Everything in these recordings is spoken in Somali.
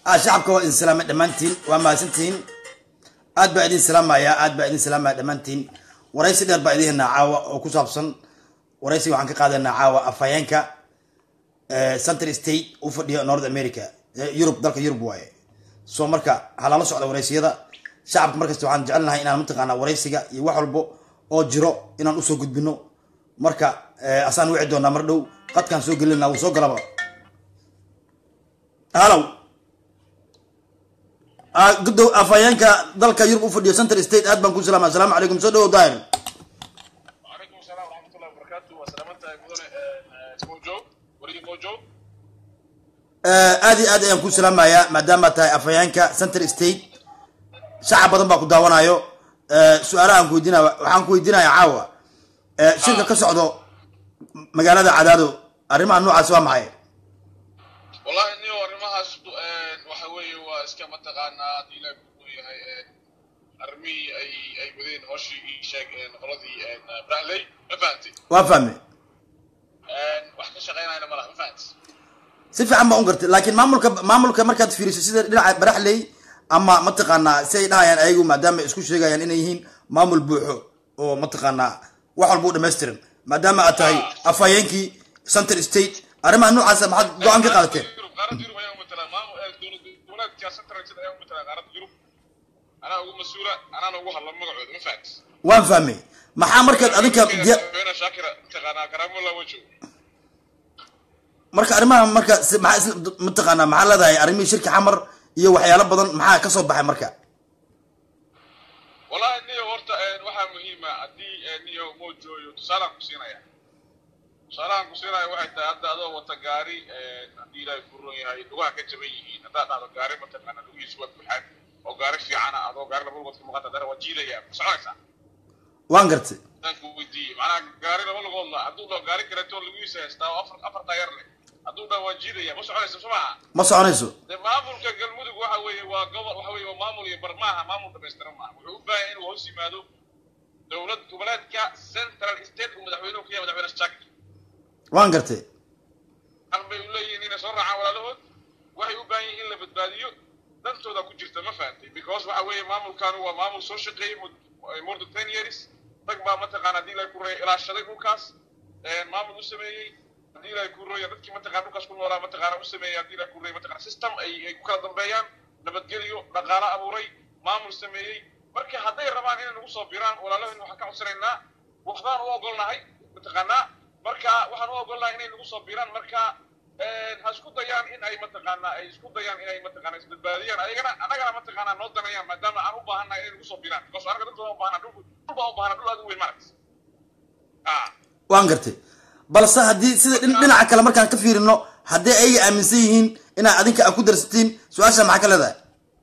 shacabka waa idin salaamay dhammaantiin waa mahadsantihiin aad baa idin salaamaya aad baa idin salaamaya dhammaantiin waraysi dheer baa idin helnaa caawa oo ku saabsan waraysiga waxaan ka qaadanaa caawa afhayeenka central state u fadhiya north america yurub dalka yurub waaye so marka halala socda waraysiyada shacabka markasta waxaan jecelnahay inaan mataqaanaa waraysiga iyo wax walbo oo jiro inaan usoo gudbino marka asaan wici doonaa mar dhow qadkaan soo gelina wuu soo galaba halow gudow afhayeenka dalka yurub u fadhiyo central state aad baan ku salaama assalaamu calaykum soo dhawow daahir وعليكم السلام ورحمة الله وبركاته وسلامتها مدن موجو ولي موجو aad iyo aad ayaan ku salaamayaa maadaama tahay afhayeenka central state shacab badan baa ku daawanayo su-aalahaan ku weydiinaya waxaan ku weydiinaya caawa shirka ka socdo magaalada cadaado arrimaha noocaas waa maxay والله إني ورمها وحوي واسكا متقانا دي لا يهي أرمي أي أي بدين هوشي شاك قرضي برالي ما فهمتي waa fahme وحكا شغينا أنا مرة ما فهمت si fiican baa un gartay laakiin maamulka maamulka markaad fiiriso sida dhinaca baraxley ama mataqaanaa si ay dhahayaan ayagu maadaama ay isku sheegayaan inay yihiin maamul buuxo oo mataqaanaa wax walba u dhammaystiran maadaama aad tahay afhayeenkii central state arrimaha noocaasa maxaad go-aan ka qaadateen قارد يوروب أيام مثلا ما دولة دولة كاسة ترى كذا أيام مثلا قارد يوروب أنا أقول مسؤولة أنا أقول هلا ما قعد ما فهمت waan fahmay maxaa markaad adinka diya- أنا شاكرة تقانا كرام الله وجهه marka arrimaha marka si- maxaa isla mataqaanaa maxaa leedahay arrimihii shirka xamar iyo waxyaalo badan maxaa ka soo baxay marka والله إني ورطة waxaa muhiima haddii niyo moo jooyo tusaalaan ku siinaya tusaalaan ku siinaya waxay tahay hadda adoo wata gaari haddii ilaahay ku ron yahay lugaha ka jaban yihiin haddaad dhahdo gaari mataqaana lugihiisu waa buuxaan oo gaari fiicana adoo gaari laba lugood ka muuqata dara waa jiidaya ma soconaysaa waan gartay hadaan ku weydiiyey macnaha gaari laba lugood la hadduu dhaho gaari kaleeto lugihiisa haystaa oo afar afar taayar leh hadduu dhaho waa jiidaya ma soconaysa soo maaha ma soconayso de maamulka galmudug waxa weeye waa gobol waxa weeye waa maamul iyo bar maaha maamul dhamaystiran maaha wuxuu u baahan yahay inuu hoos yimaado dowlad goboleedka central state uu madaxweynuhu ka yahay madaxweyne shakir waan gartay hal bay u leeyihiin inay soo raacaan walaalahood waxay u baahan yihiin in la badbaadiyo dantooda ku jirta ma fahantay because waxa weeye maamulkaanu waa maamul soo shaqeeyey mud- more than ten years rag baa mataqaana haddii ilahay ku reeya ilaashaday dhulkaas maamul u sameeyey haddii ilahay ku rooya dadkii mataqana dhulkaas ku noolaa mataqaana u sameeyey haddii ilahay ku reeya mataqana system ay ay ku kala dambeeyaan nabadgelyo dhaqaale abuuray maamul sameeyey marka hadday rabaan inay nagu soo biraan walaalahoyn waxaan ka codsanaynaa waxbaan u ogolnahay mataqaanaa marka waxaan u ogolnahay inay nagu soo biraan marka ha isku dayaan in ay mataqaanaa ay isku dayaan inay mataqaana isbadbaadiyaan ayagana annagana mataqaanaa noo danayaan maadaama aan u baahannahay inay nagu soo biraan because anaga dantooda u baahana dhul dhul baan u baahana dhul aad u weyn maaragta ah waan gartay balse haddii sida dhin- dhinaca kale markaan ka fiirino haddii ayaga aaminsan yihiin inaad adinka aad ku darsatiin su-aasha maxaa ka leedahay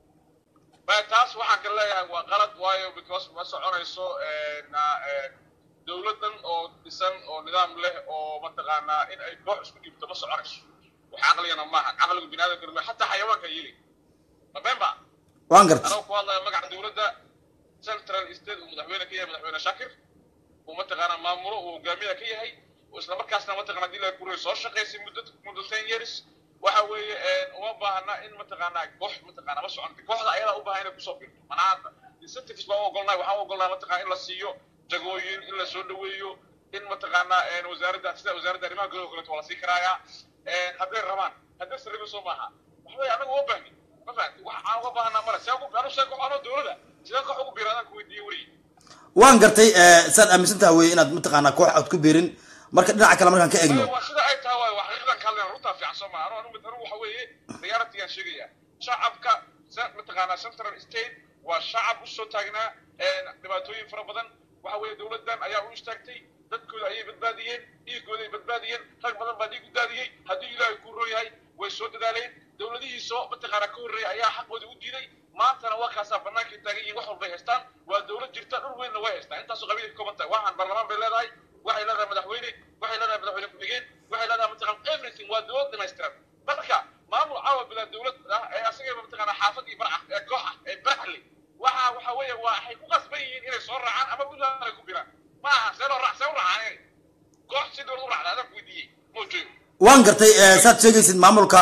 ba taas waxaan ka leeyahay waa qalad waayo because ma soconayso na dowladan oo dhisan oo nidaam leh oo mataqaanaa in ay koox isku dhiibto ma soconayso wax caqligana maaha caqliga biniaadamka ma xataa xayawaanka yeli ma beenba waan gartay anoo ku hadlaya magaca dowladda central state uu madaxweyne ka yahay madaxweyne shakir uu mataqaanaa maamulo uu hogaamiyaha ka yahay oo isla markaasna mataqana hadii la kuray soo shaqaysay muddo muddo ten years waxa weeye uma baahana in mataqaanaa koox mataqaana ma soconta kooxda ayadaa u baahan inay kusoo birto manaha incentives baan u ogolnahay waxaan u ogolnahay mataqana in la siiyo jagooyin in la soo dhaweeyo in mataqaanaa wasaaradda sida wasaaradda arrimaha gudaha oo kaleeto waa la sii karaayaa hadday rabaan hadday sarriba soo maaha waxbay anaga uma baahnin ma fahanti wax aan uga baahanaa male see ugu anu see koox anoo dowlada sidee koox ugu biira adaan ku weydiiyey weliyi waan gartay saad aaminsan taha weye inaad mataqaanaa koox aad ku biirin marka dhinaca kale markaan ka egno waa sida ay tahay waay waa xaqiiqdan ka hadlayna runtaa fiican soo maa anu anu anu waxa weeye reality-gaan sheegaya shacabka sa- mataqaanaa central state waa shacab usoo taagnaa dhibaatooyin fara badan waxa weeye dowladdan ayaa u istaagtay dadkooda ayay badbaadiyeen dhiigooda ay badbaadiyeen rag badan baa dhiig u daadiyey haddii ilaahay ku roon yahay way soo dadaaleen dowladihii soo mataqaanaa ka horreeyay ayaa xaqooda u diiday maantana waa kaasaa bannaankay taagan yihiin wax walbay haystaan waa dowlad jirta dhul weynna way haystaan intaasoo qabiilay ka kooban tahay waxaan baarlamaan bay leedahay waxay leedahay madaxweyne waxay leedahay madaxweyne ku-xigeen waxay leedahay mataqaan everything waa dowlad dhamaystiran marka maamul caawa bilaa dowlad ah ee asagaba mataqaanaa xaafad iyo bar ah ee koox ah ee baraxli waxa waxa weeye waa waxay ku qasban yihiin inay soo raacaan ama puntland ay ku biraan ma aha see loo raac see u raacaan koox si dowlad u raacda adaan ku weydiiyey moo joogo waan gartay saad sheegaysid maamulka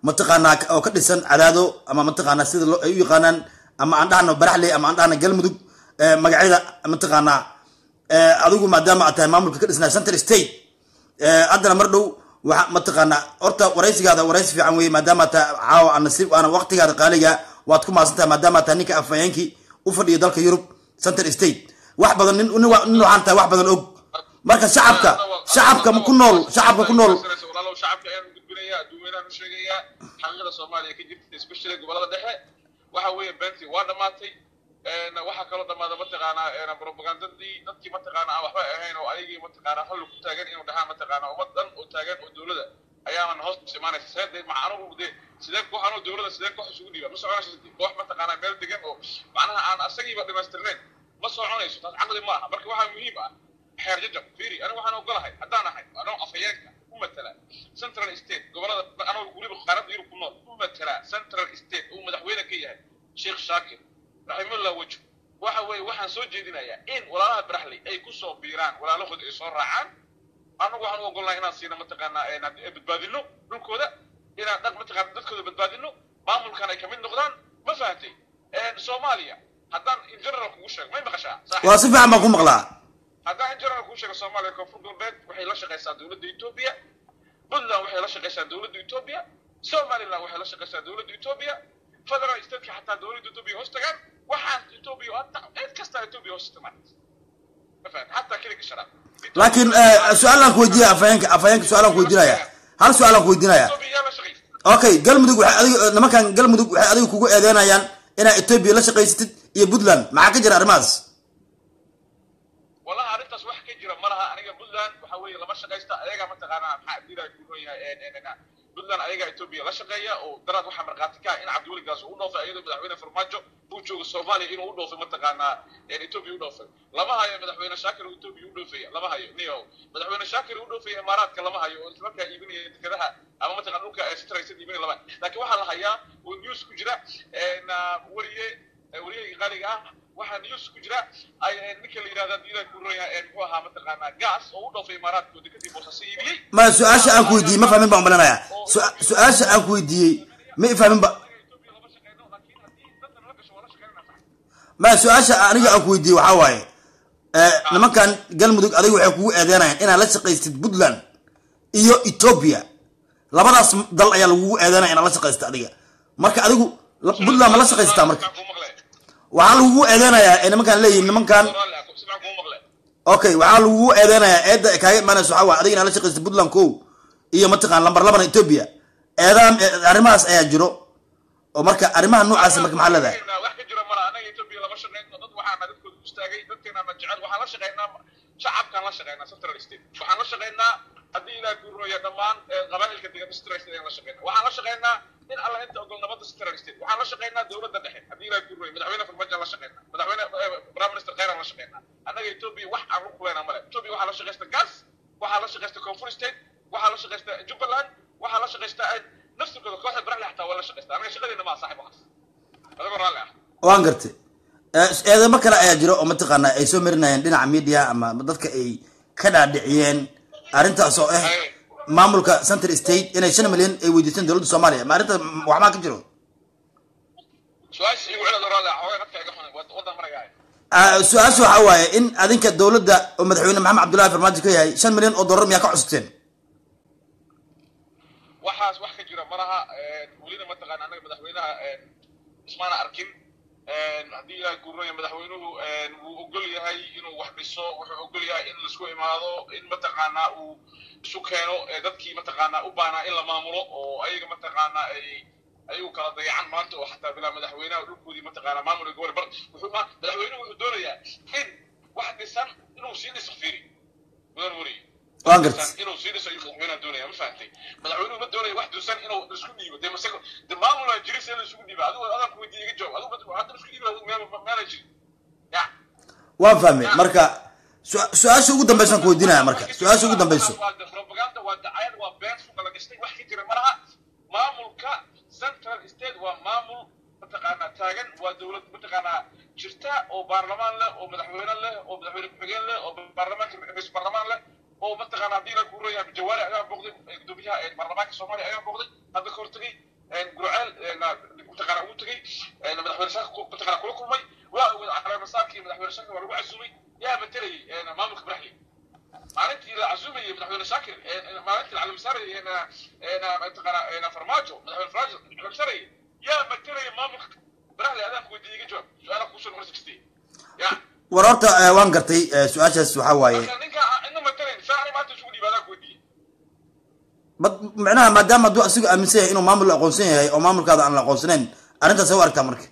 mataqaanaa oo ka dhisan cadaado ama mataqaanaa sida loo ay u yaqaanaan ama aan dhahno baraxley ama aan dhahno galmudug eh, magacyada mataqaanaa eh, adigu maadaama aad tahay maamulka ka dhisnaa center state eh, haddana mar dhow waxa mataqaanaa horta waraysigaada waraysi fiican weeye maadaama aad tahay caawa aan nasiib aana waqtigaada qaaliga waad ku maasan tahay maadaama aad tahay ninka afhayeenkii u fadhiya dalka yurub center state wax badan nin nin wa- nin waxaan tahay wax badan og marka shacabka shacabka ku nool shacabka ku nool walaalow shacabka ayaan gudbinayaa adduuweynahan u sheegayaa xaqiiqada soomaaliya ka jirta especially gobolada dhexe waxa weeye beentii waa dhammaatay een, waxaa kaloo dhammaada mataqaanaa een, propagandadii dadkii mataqaanaa aan waxba ahayn oo ayagii mataqaanaa hallu ku taagan inuu dhahaan mataqaanaa ummad dhan oo taagan oo dowlada ayaanan hoos imaanaysa see dee macnuhu dee sidee koox anoo dowlada sidee koox isugu dhiiba ma soconayso koox mataqaanaa meel degan oo macnaha aan asagiiba dhamaystirnayn ma soconayso taas caqli ma aha marka waxaa muhiim ah xeer jajab fiiri aniga waxaan ogolahay haddaan ahay anoo afhayeenka u matala central state gobolada anoo weliba qaaradda yurub ku nool u matala central state uu madaxweyne ka yahay sheekh shaakir raximullah wajh waxa weeye waxaan soo jeedinayaa in walaalaha baraxley ay ku soo biiraan walaalahood ay soo raacaan annagu waxaan u ogolnahay inaan siina mataqaanaa inaan badbaadino dhulkooda inaan dhaq mataqaana dadkooda badbaadino maamulkan ay kamid noqdaan ma fahamtay soomaaliya haddaan in general kugu sheego may maqashaa saaxiib? waa si fiican baan ku maqlaa haddaan in general kuu sheego soomaaliya koonfur galbeed waxay la shaqaysaa dowladda etoobiya puntland waxay la shaqaysaa dowladda etoobiya somaliland waxay la shaqaysaa dowladda etoobiya federal stateka xataa dowladda etoobiya hoos tagaan waxaan etoobiya hata cid kastaa etoobiya hoos tagaan ma fahamtay xataa keliga sharaab laakiin eh, su-aalaan ku weydiinaya afhayeenka afhayeenka su-aalaan ku weydiinaya hal su-aalaan ku weydiinaya etoobiya yaa la shaqaysa okay galmudug waxay adiga nimankan galmudug waxay adiga kugu eedeynayaan inaa etoobiya la shaqaysatid iyo puntland maxaa ka jira arrimahaas wallahi arrintaas wax ka jira ma laha aniga puntland waxa weeye lama shaqaysta ayagaa mataqaanaa maxaa diraa ku roon yahay puntland ayagaa etoobiya la shaqeeya oo daraad waxaa markhaati ka ah in cabdiweligaas uu u dhoofay iyadoo madaxweyne farmaajo uu joogo soomaaliya inuu u dhoofay mataqaanaa etoobiya u dhoofay lama hayo madaxweyne shaakir oo etoobiya u dhoofaya lama hayo niyo madaxweyne shaakir u dhoofaya imaaraadka lama hayo oo islamarkaa iibinaya dekedaha ama mataqana dhulka ee sitraysan iibinaya lama laakiin waxaa la hayaa oo news ku jira wariye wariyahii qaaliga ah waxaa news ku jira ay ninka la yidhahda diidan ku roon yahay muxuu ahaa mataqaanaa gas oo u dhoofay imaaraadka oo dekadii boosaaso iibiyey ma su-aasha aan ku weydiiyey ma fahmin baan umalinaya Su- su-aasha aan ku weydiiyey ma i fahmin ba Ethiopia lama shaqeyno laakiin haddii dadna la gasho waa la shaqeynaa sax ma su-aasha aniga aan ku weydiiyey waxaa waaye eh, nimankan galmudug adiga waxay kugu eedeynayaan inaad la shaqaystid puntland iyo etoobiya labadaas dal ayaa lagugu eedeynaya inaad la shaqaysta adiga marka adigu la- puntland ma la shaqaysataa marka Sibcan kuu maqle waxaa lagugu eedeynayaa ee nimankan leeyihin nimankan Raalli ah, sibcan kuu maqle okay waxaa lagugu eedeynayaa eedda ay kaaga imaanayso waxaa waaye adiga inaad la shaqaystid puntland kow iyo mataqaan lambar labana etoobiya eedaan eh, arrimahaas ayaa jiro oo marka arrimaha noocaasi marka maxaa leedahay wax ka jira mala anaga etoobiya lama shaqeyno dad waxaana dadkooda u istaagay dadkeenaana jecel waxaan la shaqeynaa shacabkaan la shaqeynaa central state waxaan la shaqeynaa haddii ilaah kuu rooya dhammaan eh, qabaa'ilka degan central state ayaan la shaqeynaa waxaan la shaqeynaa in alla inta ogol nabadda central state waxaan la shaqeynaa dowladda dhexe haddii ilaah kuu rooya madaxweyne farmaajo la shaqeynaa madaxweyne eh, prime minister khayran la shaqeynaa annaga etoobiya wax aan ku kuleenaa male etoobiya waxaa la shaqeysta gas waxaa la shaqeysta koonfur state waxaa la shaqeysta jubbaland waxaa la shaqeysta eh, naftirkooda kooxda baraxle xataa waa la shaqeysta anaga shaqadeena maa saaxib waxaas adigoo raalli ah waan gartay Eh, eedamo kale ayaa jiro oo mataqaanaa ay soo marinayeen dhinaca media ama dadka ay ka dhaadhiciyeen arrintaas oo ah maamulka central state inay shan milyan ay weydiisteen dowladda soomaaliya ma arrintaas waxbaa ka jiro su-aasha igu celad raalli ah xoogaa dadka iga xunay waddan maragaaya Ah, su-aasha waxaa waaye in adinka dowladda oo madaxweyne maxamed cabdullahi farmaajo ka yahay shan milyan oo dollar miyaa ka cusubteen waxaas wax ka jira malaha welina mataqaana anaga madaxweynaha ismaana arkin haddii ilaah guuraya madaxweynuhu wuu ogol yahay inuu wax dhiso wuxuu ogol yahay in laisku imaado in mataqaanaa uu isu keeno ee dadkii mataqaanaa u baanaa in la maamulo oo ayaga mataqaanaa ay ayagu kala dayacan maanta oo xataa bilaa madaxweynaha dhulkoodii mataqaanaa maamulka gobol bar wuxuu ma madaxweynuhu wuxuu doonayaa in wax dhisan inuu sii dhiso fiiri mudan wariye waan gartay inuu sii dhiso ayuu madaxweynaha doonaya ma fahantay madaxweynuhu ma doonaya wax duusan inuu isku dhiibo dee masago de maamulaa jiris in la isugu dhiiba adigu adaan ku weydiiya iga jawaab adigu hadda isku dhiiba adigu meel meela jirin ya waan fahmay marka su- su-aasha ugu dambaysan ku weydiinaya marka su-aasha ugu dambayso waa propaganda waa dacayad waa been suuqa la gashtay wax ka jira malaha maamulka central state waa maamul mataqaanaa taagan waa dowlad mataqaanaa jirta oo baarlamaan leh oo madaxweyne leh oo madaxweyne ku-xigeen leh oo baarlamaanka ra-iisul baarlamaan leh oo mataqaanaa haddii la guurayaa jawaari ayaa booqday eh, gudoomiyaha ee baarlamaanka soomaaliya ayaa booqday hadda ka hortagay gurceel mataqaana ugu tegey madaxweyne shaka mataqaana kula kulmay waa wada caleemasaarkii madaxweyne shaka waa lagu casuumay yaa matelayay maamulka baraxli maalintii la casuumayay madaxweyne shaakir maalintii la caleemasaarayay mataqaana farmaajo madaxweyne farmaajo caleemasaarayay yaa matelaya maamulka baraxli adaan kuweydiiyey iga jawaab su-aalaha kuusoo marsi kastay ya war horta waan gartay su-aashaas waxaa waaye marka ninka ina matelayn saa maanta isugu dhiiba adaan kuweydiiyey bad micnaha maadaama hadduu asigu aaminsan yahay inuu maamul la aqoonsan yahay oo maamulkaada aan la aqoonsanayn arrintaas u aragtaa marka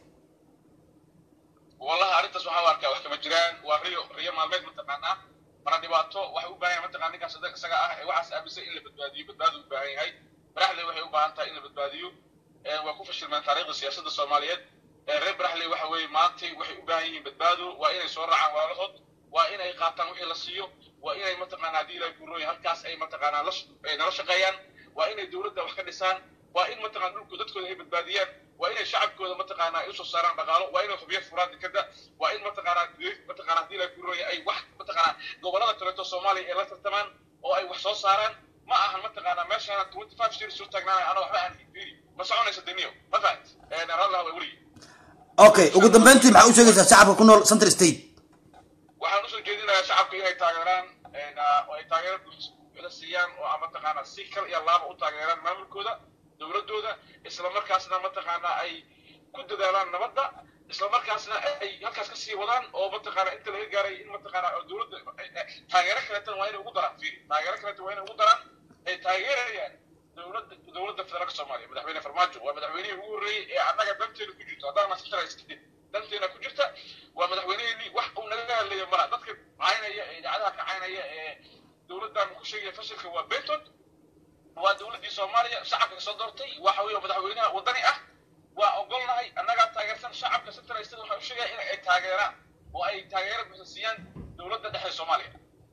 wallahi arrintaas waxaa u arkaa wax kama jiraan waa riyo riyo maalmeed mataqaanaa mana dhibaato waxay u baahan yahay mataqana ninkaas adag isaga ah ee waxaas aaminsan in la badbaadiyo badbaadu u baahan yahay baraxley waxay u baahan tahay in la badbaadiyo waa ku fashilmeen taariikhda siyaasadda soomaaliyeed reer baraxley waxa weeye maantay waxay u baahan yihiin badbaado waa inay soo raacaan walaalahood waa inay qaataan wixii la siiyo waa inay mataqaana haddii ilahay gurooyin halkaas ay mataqaanaa la nala shaqeeyaan waa inay dowladda wax ka dhisaan waa in mataqana dhulku dadkooda ay badbaadiyaan waa inay shacabkooda mataqaana ay usoo saaraan dhaqaalo waa inay hubiyo furaan dekada waa in mataqaana mataqana haddii ilahay gurooyin ay wax mataqaana gobolada kaleeto soomaaliya ay la tartamaan oo ay wax soo saaraan ma ahan mataqaana meeshaana twenty five years soo taagnaanay ana waxba aan fiiri ma soconaysa deniyo ma fahat raallah way weligii okay ugu dambeyntii maxaa u sheegaysaa shacabka ku nool central state waxaan usoo jeedinayaa shacabka inay taageeraan oo ay taageero buuxda siiyaan oo mataqaana si kal iyo laaba u taageeraan maamulkooda dowladooda isla markaasna mataqaana ay ku dadaalaan nabadda isla markaasna ay halkaas ka sii wadaan oo mataqaana inta laga gaaray in mataqaana dowladda taageero kaleetan waa inay ugu daraan fiiri taageero kaleetan waa inay ugu daraan ay taageerayaan dowladda dowladda federaalka soomaaliya madaxweyne farmaajo waa madaxweynihii ugu horreeyey ee annaga danteena ku jirto haddaan masitaraskidin danteena ku jirta waa madaxweyneheenii wax uu naga hadlayo mala dadka caynaya ee idaacadaha ka caynaya ee dowladdan ku sheegaya fashilka waa benton waa dowladdii soomaaliya shacabka kasoo doortay waxa weeye madaxweynaha waddani ah waa ogolnahay annagaa taageersan shacabka central state waxaa u sheegaya in ay taageeraan oo ay taageero buuxda siiyaan dowladda dhexe soomaaliya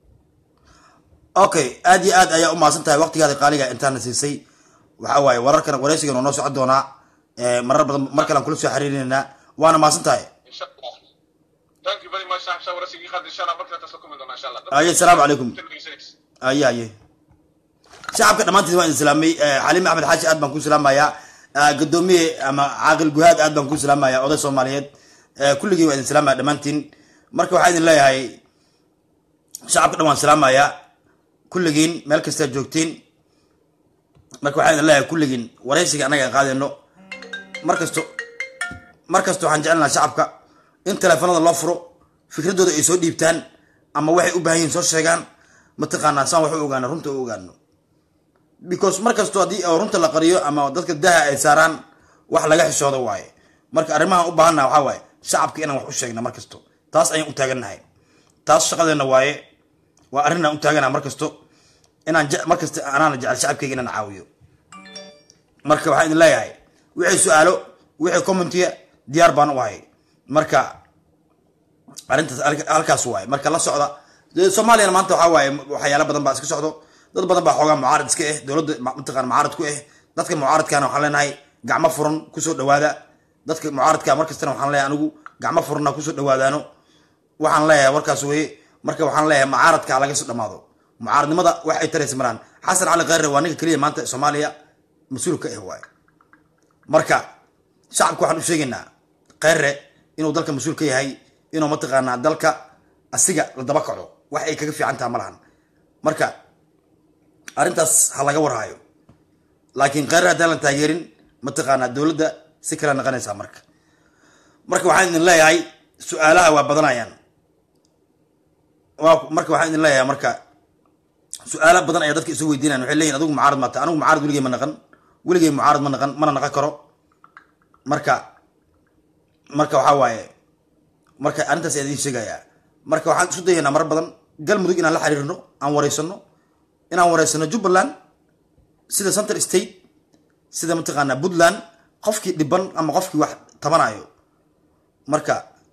okay aad iyo aad ayaa umahadsan tahay waqtigaada qaaliga intaana siisay waxa waaye wararkan waraysigan oo noo socon doonaa marar badan mar kalean kula soo xiriirinaynaa waana mahadsan tahay insha allah thank you very much saaxib saa waraysigii qaad insha allah markale taas la kulmi doonaa insha allah aye asalaamu calaykum aye aye shacabka dhammaantiis waan idin salaamay xaliim axmed xaashi aad baan ku salaamayaa gadoomiye ama caaqil guhaad aad baan ku salaamayaa oday soomaaliyeed kulligii waa idin salaamaya dhammaantiin marka waxaa idin leeyahay shacabka dhan waan salaamayaa kulligiin meel kastaa joogtiin marka waxaa idin leeyahay kulligiin waraysiga annaga aan qaadayno mar kasto mar kasto waxaan jecelnaha shacabka in teleefanada loo furo fikradooda ay soo dhiibtaan ama waxay u baahan yihin soo sheegaan mataqaanaa saan wax u ogaano runta u ogaano because mar kasto haddii runta la qariyo ama dadka daha ay saaraan wax laga xishoodo waaye marka arrimahan u baahannaha waxaa waaye shacabka inaan wax u sheegna mar kasto taas ayaan u taagannahay taas shaqadeenna waaye waa arrinaan u taaganaha mar kasto inaan mar kasta anaana jecel shacabkayga inaan caawiyo marka waxaan idin leeyahay wixii su-aalo wixii commentiya diyaar baan u ahay marka arrintaas halkaas waaye marka la socda soomaaliyana maanta waxaa waaye waxyaala badan baa iska socdo dad badan baa xoogaa mucaarad iska ah dowladda mataqana mucaarad ku ah dadka mucaaradkana waxaan leenahay gacmo furan kusoo dhawaada dadka mucaaradka markastana waxaan leeyahay anigu gacmo furanna kusoo dhawaadaano waxaan leeyahay warkaas weye marka waxaan leeyahay mucaaradka laga soo dhamaado mucaaradnimada wax ay taraysa maraan xasan cali khayre waa ninka keliya maanta soomaaliya mas-uul ka ah waaye marka shacabka waxaan u sheegaynaa khayre inuu dalka mas-uul ka yahay inuu mataqaanaa dalka asiga la daba kaco wax ay kaga fiican taha ma lahan marka arrintaas ha laga warhaayo laakiin khayre haddaan la taageerin mataqaanaa dowladda si kale naqanaysaa marka marka waxaan idin leeyahay su-aalaha waa badanayaan marka waxaan idin leeyahay marka su-aala badan ayaa dadka isu weydiinayan waxay leeyihin adigu mucaarad maata anigu mucaarad weligey ma naqan weligey mucaarad ma naqan mana naqan karo marka marka waxaa waaye marka arrintaas ayaa idiin sheegayaa marka waxaan isu dayaynaa marar badan galmudug inaan la xiriirno aan wareysano inaan wareysano jubbaland sida central state sida mataqaanaa puntland qofkii dhiban ama qofkii wax tabanayo marka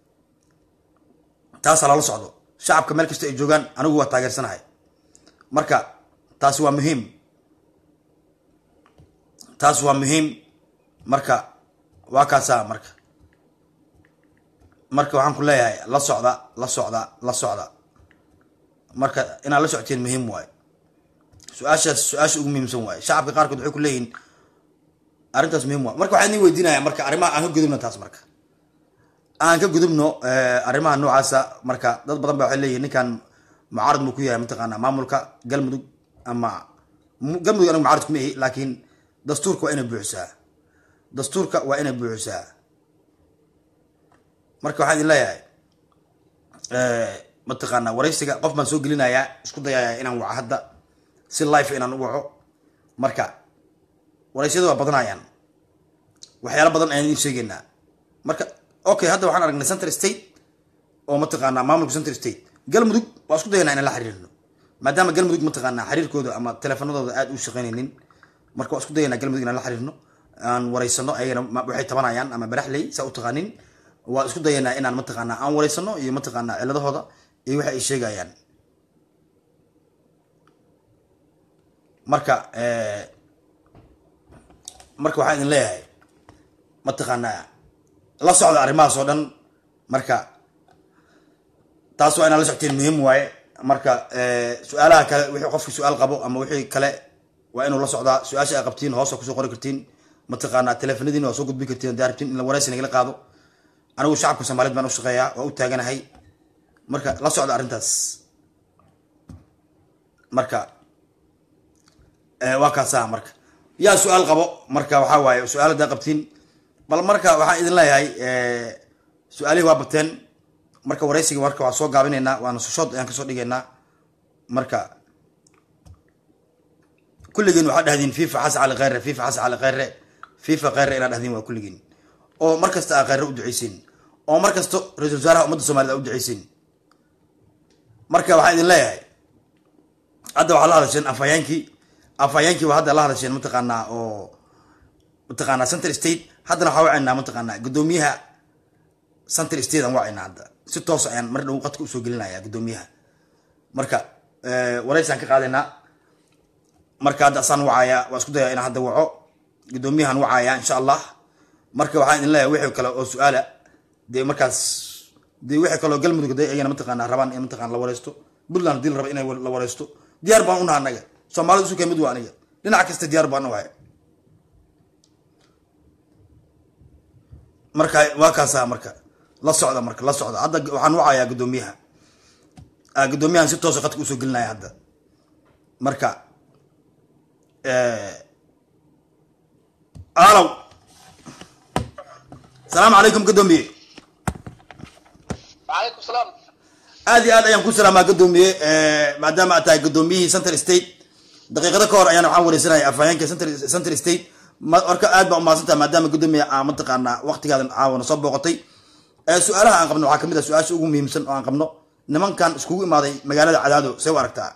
taasaa lala socdo shacabka meel kasta ay joogaan anigu waa taageersanahay marka taasi waa muhiim taas waa muhiim marka waa kaasaa marka marka waxaan ku leeyahay la socda la socda la socda marka inaad la socotiin muhiim waaye su-aashaas su-aasha ugu muhiimsan waaye shacabka qaarkood waxay ku leeyihin arrintaas muhiim waa marka waxaan idin weydiinaya marka arrimaha aan ka gudubno taas marka aan ka gudubno arrimaha noocaasa marka dad badan ba waxay leeyihin ninkan mucaarad muu ku yahay mataqaana maamulka galmudug ama galmudug anigu mucaarad kuma ihi laakiin dastuurka waa inay buuxisaa dastuurka waa inay buuxisaa marka waxaan idin leeyahay mataqaana waraysiga qof baan soo gelinayaa isku dayaya inaan waco hadda si life inaan u waco marka waraysyada waa badanayaan waxyaala badan ayaan idin sheegeynaa marka okay hadda waxaan aragnay center state oo mataqaanaa maamulka center state galmudug waa isku dayanaa inaan la xiriirno maadaama galmudug mataqaanaa xiriirkooda ama teleefanadooda aada u shaqeynaynin marka waa isku dayanaa galmudug inaan la xiriirno aan wareysano ayagana waxay tabanayaan ama baraxley saa u taqaanin waa isku dayanaa inaan mataqaanaa aan wareysano iyo mataqaanaa ciladahooda iyo waxa ay sheegayaan marka marka waxaan idin leeyahay mataqaanaa la socda arrimahaas oo dhan marka taas waa inaan la socteen muhiim waaye marka su-aalaha kale wixii qofki su-aal qabo ama wixii kale waa inuu la socdaa su-aasha ay qabtiin hoosa kusoo qori kartiin mataqaanaa teleefanadiina waa soo gudbin kartiin hadaa rabtiin in la waraysi nagala qaado anigu shacabka soomaaliyed baan u shaqeeyaa waa u taaganahay marka la socda arrintaas marka waa kaasaa marka yaa su-aal qabo marka waxaa waaye su-aal hadaa qabtiin bal marka waxaan idin leeyahay su-aalihii waa bateen marka waraysiga marka waa soo gaabinaynaa waana sushood ayaan kasoo dhigaynaa marka kulligiin waxaa dhahdiin fifa xas cali kheyre fifa xas cali kheyre fifa kheyre inaa dhahdiin waa kulligiin oo mar kasta aa kheyre u duceysiin oo mar kasta ra-isul wasaaraha ummadda somaliyed aa u duceysiin marka waxaan idin leeyahay hadda waxaa la hadasheen afhayeenkii afhayeenkii waa hadda la hadasheen mataqaanaa oo mataqaanaa center state haddana waxaa wacaynaa mataqaanaa guddoomiyaha center state aan wacaynaa hadda si toos ayaan mar dhow qadka usoo gelinaya guddoomiyaha marka wareysaan ka qaadaynaa marka hadda asaan wacaya waa isku daya inaan hadda waco guddoomiyahan wacaya insha allah marka waxaan idin leeyahay wixii kale oo su-aala dee markaas dee wixii kaleo galmudug de ayana mataqaanaa rabaan in mataqana la wareysto puntland hadii la raba inay la wareysto diyaar baan unaha anaga soomaalida isu kamid waa aniga dhinac kasta diyaar baan uhay marka waa kaasa marka la socda marka la socda hadda waxaan wacayaa guddoomiyaha guddoomiyahan si toosa qadka usoo gelinaya hadda marka alow asalaamu calaykum guddoomiye وعليكم السلام aad iyo aad ayaan ku salaamaa guddoomiye maadaama aad tahay guddoomiyihii center state daqiiqado ka hor ayaan waxaan wareysanaya afhayeenka center center state marka aad baa umahadsantaha maadaama guddoomiye aa mataqaanaa waqtigaadan caawana soo booqotay su-aalaha aan qabno waxaa kamid ah su-aasha ugu muhiimsan oo aan qabno nimankan iskugu imaaday magaalada cadaado see u aragtaa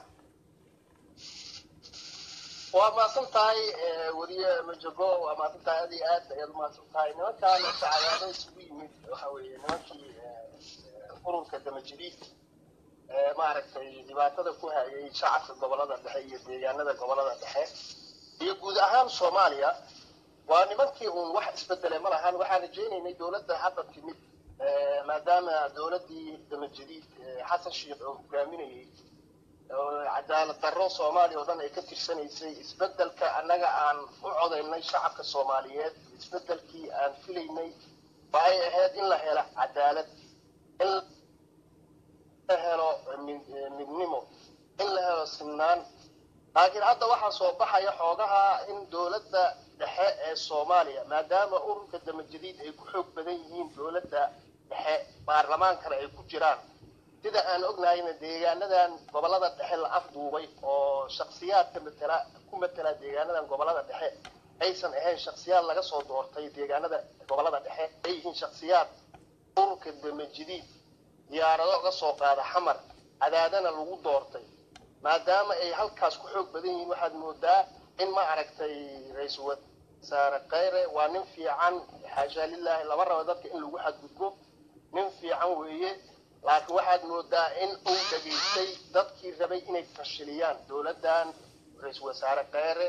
waa mahadsan tahay weliye majago waa mahadsan tahay aad iyo aad ayaad umahadsan tahay nimankaan sacadaado isugu yimid waxa weeye nimankii ururka damajiriid maaragtay dhibaatada ku hayay shacabka gobolada dhexe iyo deegaanada gobolada dhexe iyo guud ahaan soomaaliya waa nimankii uun wax isbedele ma lahan waxaan rajaynaynay dowladda hadda timid maadaama dowladdii damajiriid xasan sheikh oo hogaaminayay cadaalad darro soomaaliya oo dhan ay ka tirsanaysay isbedelka annaga aan u codaynay shacabka soomaaliyeed isbedelkii aan filaynay waxay ahayd in la helo cadaalad in la helo midnimo in la helo sinaan laakiin hadda waxaa soo baxaya xoogaha in dowladda dhexe ee soomaaliya maadaama ururka damajadiid ay ku xoog badan yihiin dowladda dhexe baarlamaankana ay ku jiraan sida aan ognahayna deegaanadan gobolada dhexe la afduubay oo shaksiyaadka matala ku matala deegaanadan gobolada dhexe aysan ahayn shaksiyaad laga soo doortay deegaanada gobolada dhexe ay yihiin shaksiyaad ururka damajadiid diyaarado uga soo qaada xamar cadaadana lagu doortay maadaama ay halkaas ku xoog badan yihiin waxaad moodaa in ma aragtay ra-iisul wasaare kheyre waa nin fiican xaashaa lilaahi lama rabo dadka in lagu xadgudbo nin fiican weeye laakiin waxaad moodaa in uu dhageystay dadkii rabay inay fashiliyaan dowladdan ra-iisul wasaare kheyre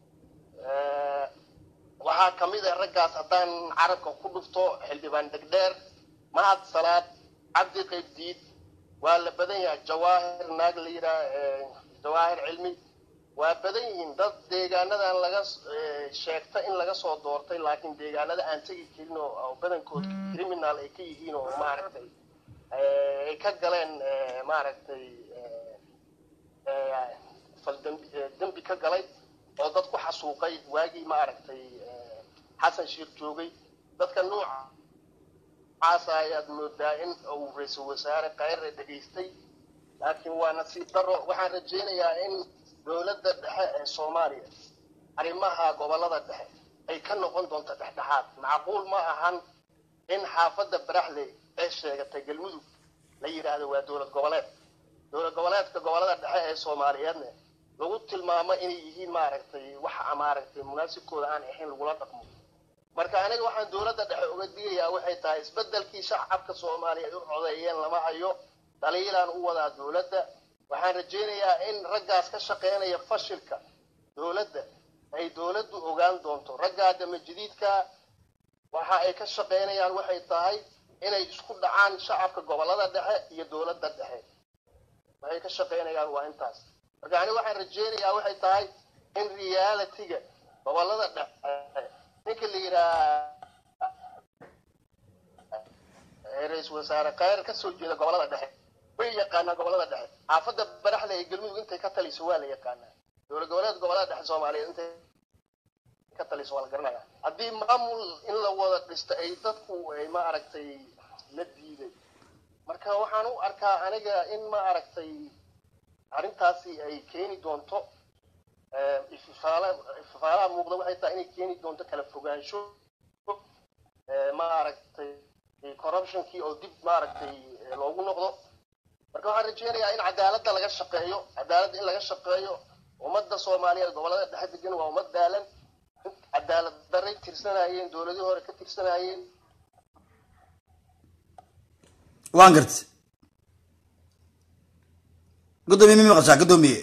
waxaa ka mid ah raggaas haddaan carabka ku dhufto xildhibaan dhegdheer mahad salaad cabdi qaybdiid waa la badan yahay jawaahir naag la yidhaah jawaahir cilmi waa badan yihiin dad deegaanadan laga eh, sheegta in laga soo doortay laakiin deegaanada aan tegi karin oo oo badankood criminal ay ka yihiin oo maaragtay eh, ay ka galeen eh, maaragtay eh, eh, fal dembi eh, dembi ka galay oo dad ku xasuuqay waagii maaragtay eh, xasan shiir joogay dadka nooca caasa ayaad moodaa in uu ra-iisul wasaare kayre dhegaystay laakiin waa nasiib daro waxaan rajaynayaa in dowladda dhexe ee soomaaliya arrimaha gobolada dhexe ay ka noqon doonto dhexdhexaad macquul ma ahan in xaafadda baraxley ee sheegatay galmudug la yidhaahdo waa dowlad goboleed dowlad goboleedka gobolada dhexe ee soomaaliyeedna lagu tilmaamo inay yihiin maaragtay waxa maaragtay munaasibkooda aan ahayn lagula dhaqmo marka aniga waxaan dowladda dhexe uga digayaa waxay tahay isbedelkii shacabka soomaaliyeed u codeeyeen lama hayo dhaliilaan u wadaa dowladda waxaan rajaynayaa in raggaas ka shaqeynaya fashilka dowladda ay dowladdu ogaan doonto raggaa damajadiidka waxa ay ka shaqeynayaan waxay tahay inay isku dhacaan shacabka gobolada dhexe iyo dowladda dhexe waxay ka shaqeynayaan waa intaas marka aniga waxaan rajaynayaa waxay tahay in realitiga gobolada dhexe ninka la yidhaha ra-iisul wasaare khayr ka soo jeeda gobolada dhexe way yaqaanaa gobolada dhexe xaafadda baraxda ee galmudug intay ka taliso waa la yaqaanaa dowlad goboleed gobolada dhexe soomaaliyeed intay ka taliso waa la garanaya haddii maamul in la wada dhisto ay dadku ay ma aragtay la diiday marka waxaan u arkaa aniga in ma aragtay arrintaasi ay keeni doonto eh, ififaala ififaalaha muuqda waxay tahay inay keeni doonto kala fogaansho eh, ma aragtay corruptionkii oo dib maaragtay eh, loogu noqdo marka waxaan rajeynayaa in cadaaladda laga shaqeeyo cadaaladda in laga shaqeeyo ummadda soomaaliyeed gobolada dhexe degan waa ummad daalan cadaalad daray tirsanayeen dowladii hore ka tirsanayeen waan gartay gudoomiye mi maqashaa gudoomiye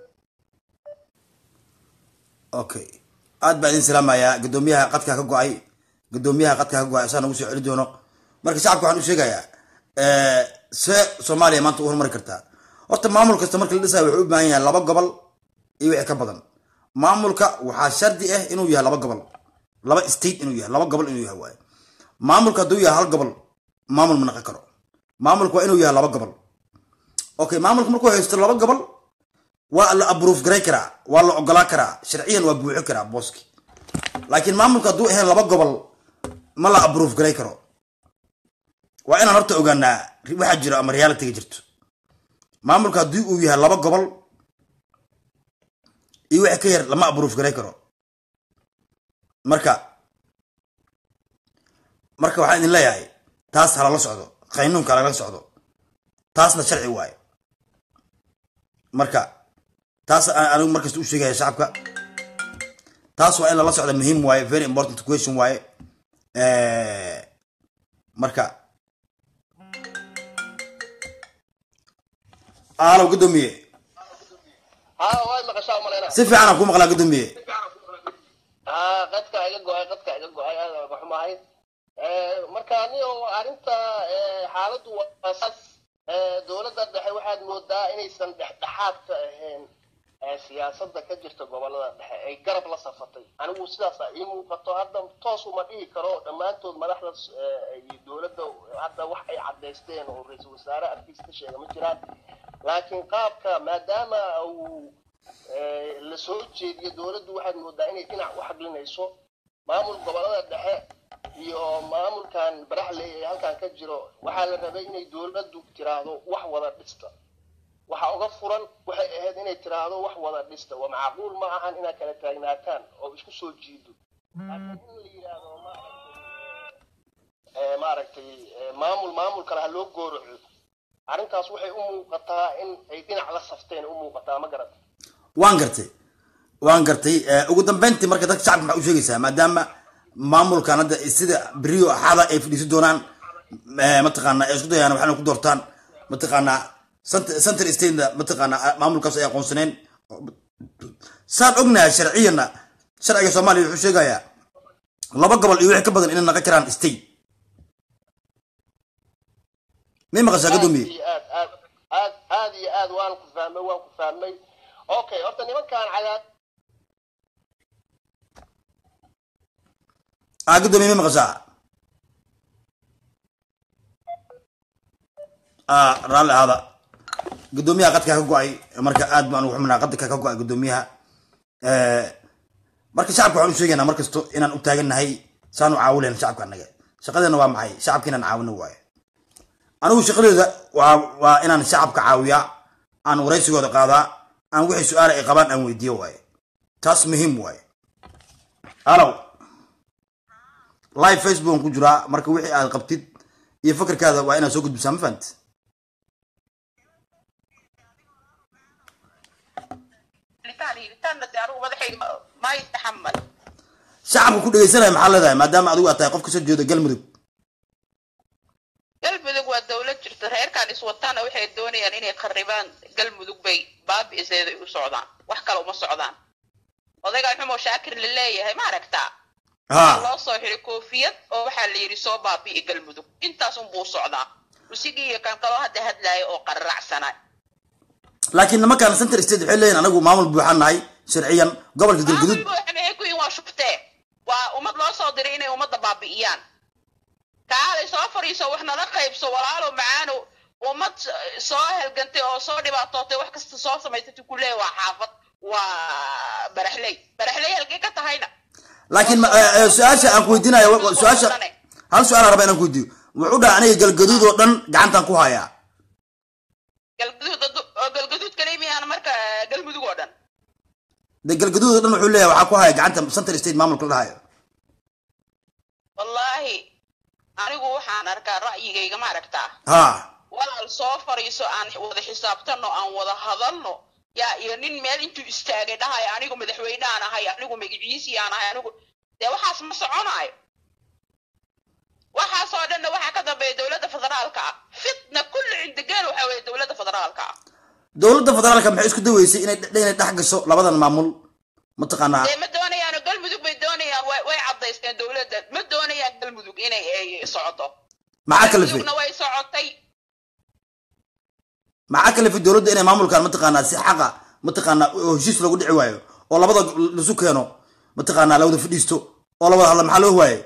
okay aad baa idin salaamayaa gudoomiyaha qadkaa ka go-ay gudoomiyaha qadkaa ka go-ay asaa nagu soo celi doono marka shacabka waxaan u sheegayaa see soomaaliya maanta u horumari kartaa horta maamul kasta marka la dhisayo wuxuu u baahan yahay laba gobol iyo wixii ka badan maamulka waxaa shardi ah inuu yahay laba gobol laba state inuu yahay laba gobol inuu yahay waaye maamulka hadduu yahay hal gobol maamul ma naqon karo maamulka waa inuu yahay laba gobol okay maamulka markuu haysto laba gobol waa la approve garay karaa waa la ogolaa karaa sharciyan waa buuxin karaa booski laakiin maamulka hadduu ahayn laba gobol ma la approve garay karo waa inaan horta ogaanaa waxaa jiro ama realityga jirto maamulka haddii uu yahay laba gobol iyo wixii ka yar lama approve garay karo marka marka waxaan idin leeyahay taas halala socdo qaynuunka halala socdo taasna sharci waaye marka taas aan anigu markasta u sheegaya shacabka taas waa in lala socda muhiim waaye very important question waaye marka alo gudoomiye haa way maqashaa umalayna si fiican aan ku maqlaa gudoomiye haa qadka iga go-ay qadka iga go-ay aad aan ka xumahay marka anigo arrinta eh, xaaladdu waa saas Eh, dowladda dhexe waxaad moodaa inaysan dhexdhexaad ka ahayn eh, siyaasadda ka jirta gobolada dhexe ay garab la safatay anigu sidaasa ii muuqato hadda toos uma dhihi karo dhammaantood madaxda eh, iyo dowladda hadda wax ay caddaysteen oo ra-iisul wasaare arkiis ka sheega ma jiraan laakiin qaabka maadaama uu eh, la soo jeediyo dowladdu waxaad moodaa inay dhinac u xaglinayso maamul gobolada dhexe iyo maamulkan baraxley ee halkan ka jiro waxaa la rabay inay dowladdu tiraahdo wax wada dhista waxa uga furan waxay ahayd inay tiraahdo wax wada dhista waa macquul ma ahan inaad kala taagnaataan oo isku soo jiido laakiin in la yidhaahdo maaragtay eh, maaragtay eh, maamul maamul kale ha loo gooroco arrintaas waxay u muuqataa in ay dhinac la safteen u muuqataa ma garata waan gartay waan gartay ugu dambeyntii marka dadka shacabka maxaa u sheegaysaa maadaama maamulkan hadda sida beriyo axada ay fadhiisi doonaan mataqaana ay isku dayaan waxaana ku doortaan mataqaanaa central statena mataqaanaa maamulkaas ay aqoonsaneen saan ognahay sharciyana sharciga soomaaliya wuxuu sheegayaa laba gobol iyo wixii ka badan inay naqon karaan state may maqashaa gadoomiye aad iyo aad aad aad iyo aad waan ku fahmay waan ku fahmay okay horta nimankan cadaad aa guddoomiye ma maqashaa aa raalli ahaada guddoomiyaha qadka ka go-ay marka aad baan ugu xuminaa qadka ka go-ay guddoomiyaha marka shacabka waxaan u sheegaynaa mar kasto inaan u taagannahay saan u caawinayn shacabka annaga shaqadeena waa maxay shacabka inaan caawino waayo anigu shaqadeeda waa waa inaan shacabka caawiyaa aan waraysigooda qaadaa aan wixii su-aala ay qabaan aan weydiiyo waaye taas muhiim waaye alow live facebook aan ku jiraa marka wixii aad qabtid iyo fakarkaada waa inaad soo gudbisaa ma fahamti shacabka ku dhegeysanaya maxaa leedahay maadaama adigu aad tahay qof kasoo jeeda galmudug galmudug waa dawlad jirta reerkan iswataana waxay doonayaan inay kharibaan galmudug bay baabi'iseeday u socdaan wax kale uma socdaan odaygaan xumoo shaakir la leeyahay ma aragtaa ha loo soo xiray koofiyad oo waxaa la yidhi soo baabi'i galmudug intaas unbuu socdaa usigii iyo kan kaloo hadda hadlaaya oo qararacsana laakiin nimankaan center state waxay leeyihin anagu maamul buuxaan nahay sharciyan gobolka galguduud maxay ku yihin waa shuftee waa ummad loo soo diray inay ummadda baabi'iyaan kaalay soo fadhiiso wax nala qaybso walaalo macaano ummad soo helgantay oo soo dhibaatootay wax kasta soo samaysatay ku leeya waa xaafad waa baraxley baraxley halkee ka tahayna laakiin ma- eh, eh, su-aasha aan ku weydiinayo wa- wa- su-aasha hal su-aal aan rabaa inaan ku weydiiyo wuxuu dhaha aniga galgaduud oo dhan gacantaan ku hayaa galgaduud oo galgaduud kalimiyaan marka galmudug oo dhan de galgaduud oo dhan wuxuu leeyahay waxaa ku haya gacanta center state maamulka la dhahayo wallaahi anigu waxaan arkaa ra'yigayga ma aragtaa ha walaal soo fadhiiso aan wada xisaabtano aan wada hadalno yaa iyo nin meel intuu istaagay dhahay anigu madaxweyneaan ahay anigu magiciisii aan ahay anigu dee waxaas ma soconaayo waxaasoo dhanna waxaa ka dambeeya dowladda federaalka ah fitna kulli cindigeel waxa weeye dowladda federaalka ah dowladda federaalka maxay isku daweysay inay inay dhex gasho labadan maamul mataqaanaa dee ma doonayaan galmudug bay doonayaan way way caddaysteen dowladda ma doonayaan galmudug inay ay socoto maxaa kalifay galmudugna way socotay maxaa kalifay dowladda inay maamulkan mataqaanaa si xaqa mataqaanaa oo heshiis loogu dhici waayo oo labada lasu keeno mataqaanaa la wada fadhiisto oo la wada hadla maxaa loo waaye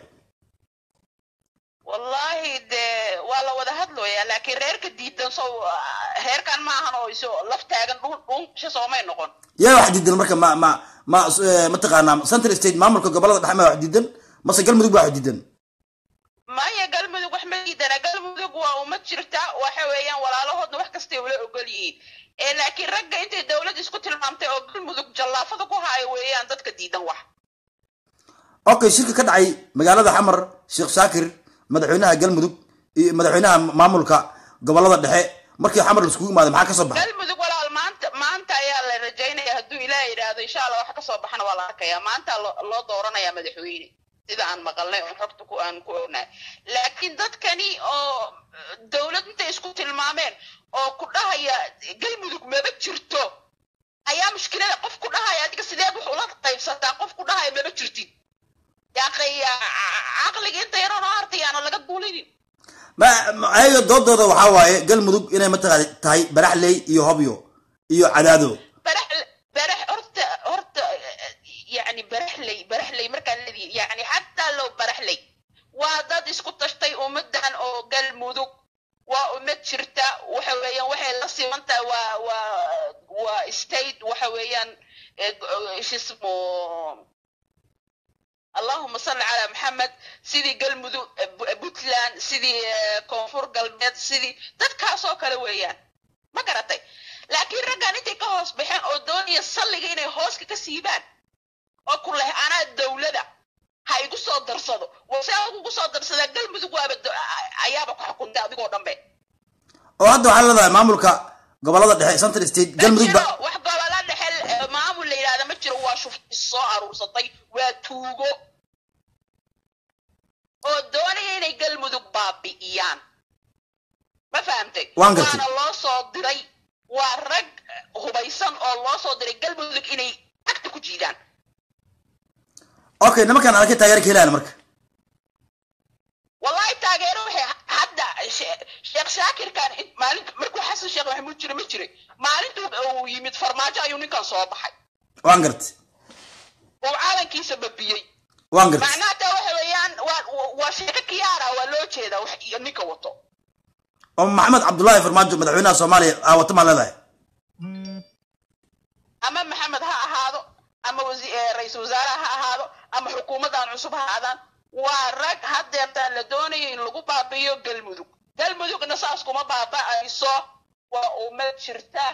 wallahi dee waa la wada hadlooyaa laakiin reerka diidan sow reerkan ma ahan oo iso laf taagan dhun dhunsha soomay noqon yaa wax diidan marka ma ma ma eh, mataqaanaa central state maamulka gobolada dhexe ma wax diidan mase galmudug baa wax diidan maya galmudug wax ma diidana galmudug waa uma jirta waxa weeyaan walaalahoodna wax kastay ula ogol yihiin ee laakiin ragga intay dowlad isku tilmaamtay oo galmudug jallaafada ku haayo weeyaan dadka diidan wax okay shirka ka dhacay magaalada xamar sheekh shaakir madaxweynaha galmudug iyo madaxweynaha maamulka gobolada dhexe markii xamar laiskugu imaaday maxaa ka soo baxay galmudug walaal maanta maanta ayaa la rajaynaya hadduu ilaah yidhaahdo insha allah wax kasoo baxana waa la arkayaa maanta lo- loo dooranayaa madaxweyne sida aan maqalnay oo xogta ku aan ku ognahay laakiin dadkani oo eh, dowlad intay isku tilmaameen oo ku dhahaya galmudug maba jirto ayaa mushkilada qof ku dhahaya adiga sideed wax ula qaybsataa qof ku dhahaya maba jirtid yaaqay caqliga inta yaroo noo hartayaana laga duulinin ma ma- ayaga doodooda waxaa waaye galmudug inay mataqaana tahay baraxley iyo hobyo iyo cadaado barax barax horta horta yani baraxley baraxley markaan leedahay yani xataa low baraxley waa dad isku tashtay ummadan oo galmudug waa ummad jirta waxa weeyaan waxay la siman tahay waa waa waa state waxa weeyaan eh, go- shismo allahuma salli calaa maxamed sidii galmudug eh, Bu- puntland sidii eh, koonfur galbeed sidii dadkaasoo kale weeyaan ma garatay laakiin raggan intay ka hoos baxeen oo doonaya salliga inay hooska ka siibaan oo ku leh anaa dowlada ha igu soo darsado wase kugu soo darsadaa galmudug waaba do- ayaaba ku xukuntay adigoo dhanbe oo hadda waxaa leedahay maamulka gobolada dhexe central state ma galmudug jiro ba wax gobola dhexe eh, maamul la yidhahda ma jiro waa shufti soo aruursatay waa tuugo oo doonaya inay galmudug baabi'iyaan ma fahamtay Waan gartay. waana loo soo diray waa rag eh, hubaysan oo loo soo diray galmudug inay agta ku jiidaan okay nimankaan arkay taageero ka helayaan marka wallahi taageero waxay hadda she- sheekh shaakirkan in- maalin markuu xasan sheekh maxamuud jire ma jiray maalintuu uu yimid farmaajo ayuu ninkan soo baxay waan gartay oo caalankiisa babiyey waan gartay macnaha taa waxa weeyaan waa waa sheeko kiyaara waa loo jeedaa wax iyo ninka wato oo maxamed cabdullaahi farmaajo madaxweynaha soomaaliya aa wata maa leedahay ama maxamed ha ahaado ama wasi- eh, ra-iisul wasaaraha ha ahaado ama xukuumaddan cusub ha ahaadaan waa rag hadeertaan la doonayo in lagu baabi'iyo galmudug galmudugna saas kuma baaba'ayso waa ummad jirta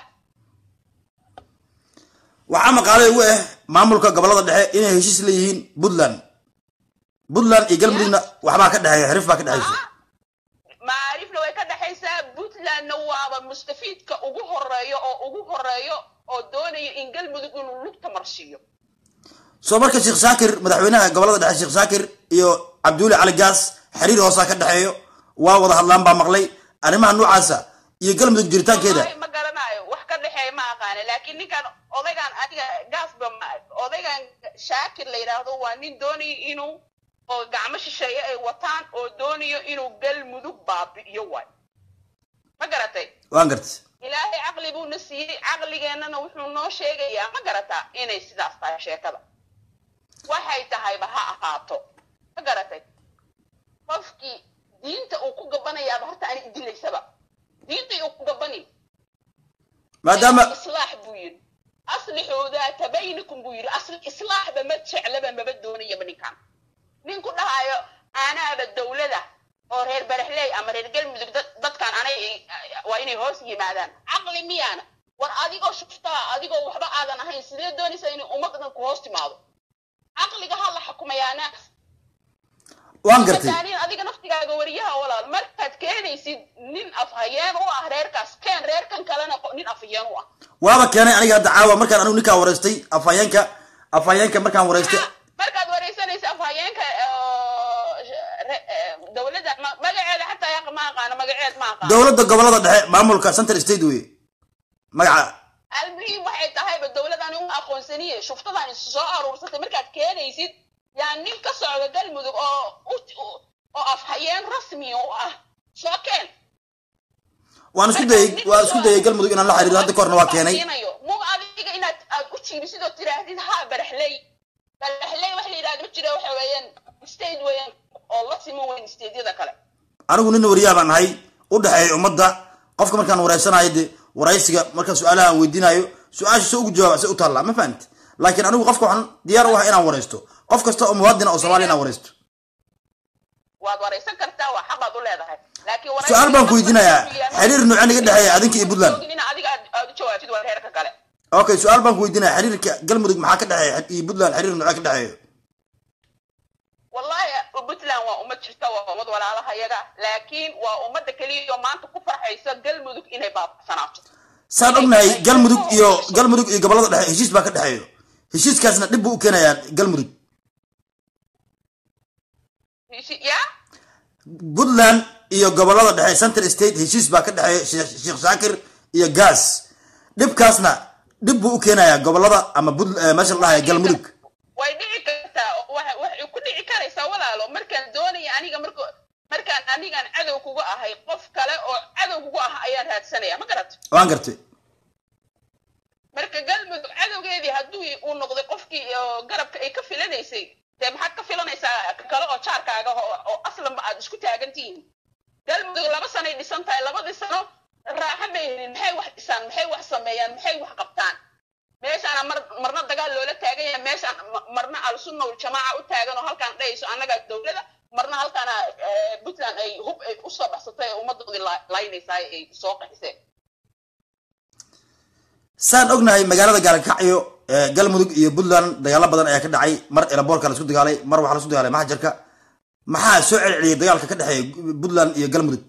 waxaa maqaalay ugu ah maamulka gobolada dhexe inay heshiis leeyihiin puntland puntland iyo galmudugna waxbaa ka dhexeeya xirif baa ka dhexeysa macaarifna way ka dhexaysaa puntlandna waaba mustafiidka ugu horeeyo oo ugu horeeyo oo doonaya in galmudug inuu lugta marsiiyo soo marka sheekh shaakir madaxweynaha gobolada dhexe sheekh shaakir iyo cabduuli cali gaas xiriir hoosaa ka dhexeeyo waa wada hadlaan baa maqlay arrimaha noocaasa iyo galmudug jiritaankeeda Wallahi ma garanayo wax ka dhexeeya ma aqaana laakiin ninkan odaygan adiga gaasba ma odaygan shaakir la yidhaahdo waa nin doonaya inuu oo gacmo shisheeye ay wataan oo doonayo inuu galmudug baabi'iyo waay ma garatay waan gartay ilaahay caqli buuna siiyey caqligeennana wuxuu noo sheegayaa ma garataa inay sidaas tahay sheekada waxay tahayba ha ahaato ma garatay qofkii diinta uu ku gabanayaaba horta ani idilaysaba diintii uu ku gabani maadaama islaax buu yidhi aslixuu daata baynikum buu yidhi asli islaaxba ma jeclaba maba doonayaba ninkan nin ku dhahayo anaaba dowlada oo reer baraxley ama reer galmudug dad- dadkan anay waa inay hoos yimaadaan caqli miyaana war adigoo shuftaa adigoo waxba aadan ahayn sidee doonaysaa inay ummaddan ku hoos timaado caqliga ha la xukumayaana waan gartay Mataanin adiga naftigaaga wariyaha walaal markaad keenaysid nin afhayeen u ah reerkaas keen reerkan kalena qo- nin afhayeen u ah waaba keenay aniga hadda caawa markaan anigu ninkaa wareystay afhayeenka afhayeenka markaan wareystay markaad wareysanaysa afhayeenka oo, re- eh, dowladda ma- magaceeda xataa yaqa ma aqaano magaceed ma aqaano dowladda gobolada dhexe maamulka central state wey magaca almuhiim waxay tahayba dowladani u aqoonsaniye shuftadan isu soo aruursatay markaad keenaysid yaa nin ka socda galmudug oo u- u- oo afhayeen rasmi u ah soo keen waan isku dayay waan isku dayay galmudug inaan la xiriiro hadda korna waa keenay mu adiga inaad aad u jiibisid oo tiraahdid ha baraxley baraxley waxa la yidhahda ma jira waxa weeyaan state weeyaan oo la siman weyn stateyada kale anigu nin wariyaa baan ahay u dhexeeya ummadda qofka markaan wareysanayo de waraysiga markaan su-aalaha aan weydiinayo su-aasha se ugu jawaaba se u taallaa ma fahamti laakiin anigu qofka waxaan diyaar u ahay inaan wareysto qof kasta oo muwaadina oo soomaaliya inaan wareysto waad wareysan kartaa waa xaqaad u leedahay laakiin wareysiga su-aal baan ku weydiinayaa xiriir noocee naga dhexeeya adinka iyo puntland in adiga aad aad u jawaabtid waa reerka kale okay su-aal baan ku weydiinaya xiriirka galmudug maxaa ka dhexeeya iyo puntland xiriir noocee ka dhexeeyo wallahi puntland waa ummad jirta waa ummad walaalaha yaga laakiin waa ummadda keliya oo maanta ku farxaysa galmudug inay baabsanaato saan ognahay galmudug iyo galmudug iyo gobolada dhexe heshiis baa ka dhexeeyo heshiiskaasna dhib buu u keenayaa galmudug ya puntland iyo gobolada dhexe central state heshiis baa ka dhexeeya Sheekh- sheekh shaakir iyo gaas dhibkaasna dhib buu u keenayaa gobolada ama Punt- eh, meesha la dhahayo galmudug way dhici kartaa oo waxa- waxay ku dhici karaysaa walaalo markaan doonaya aniga marka markaan anigaan cadow kuga ahay qof kale oo cadow kuga ah ayaan raadsanaya ma garat waan gartay marka galmudug cadowgeedii hadduu uu noqday qofkii oo garabka ay ka filanaysay dee maxaad ka filanaysaa ka kale oo jaarkaaga oo oo aslanba aad isku taagan tihiin galmudug laba sanay dhisan tahay labadii sano raaxo may helin maxay wax dhisaan maxay wax sameeyaan maxay wax qabtaan meeshaana mar marna dagaal loola taagan yahay meeshaan ma- marna al-sunna waljamaaca u taagan oo halkaan dhahayso annagaa dowlada marna halkaana eh, puntland ay hub ay usoo baxsatay ee ummadoodii la- laynaysaa ay soo qaxiseen saan ognahay magaalada gaalkacyo eh, galmudug iyo puntland dagaalo badan ayaa ka dhacay mar elaboorka la isku dagaalay mar waxaa la isku dagaalay maxjarka maxaa soo celceliyay dagaalka ka dhexeeya puntland iyo galmudug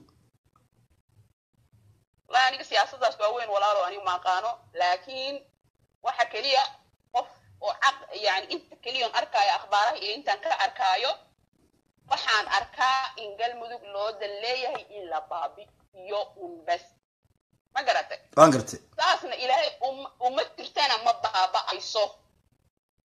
wallahi aniga siyaasadaas waa weyn walaalo anigu ma aqaano laakiin waxa keliya qof oo caq yani inta keliya on arkaayo akhbaaraha iyo intaan ka arkaayo waxaan arkaa in galmudug loo dan leeyahay in la baabi'iyo un bas ma garatay waan gartay saasna ilaahay um- uma jirtana ma baaba'ayso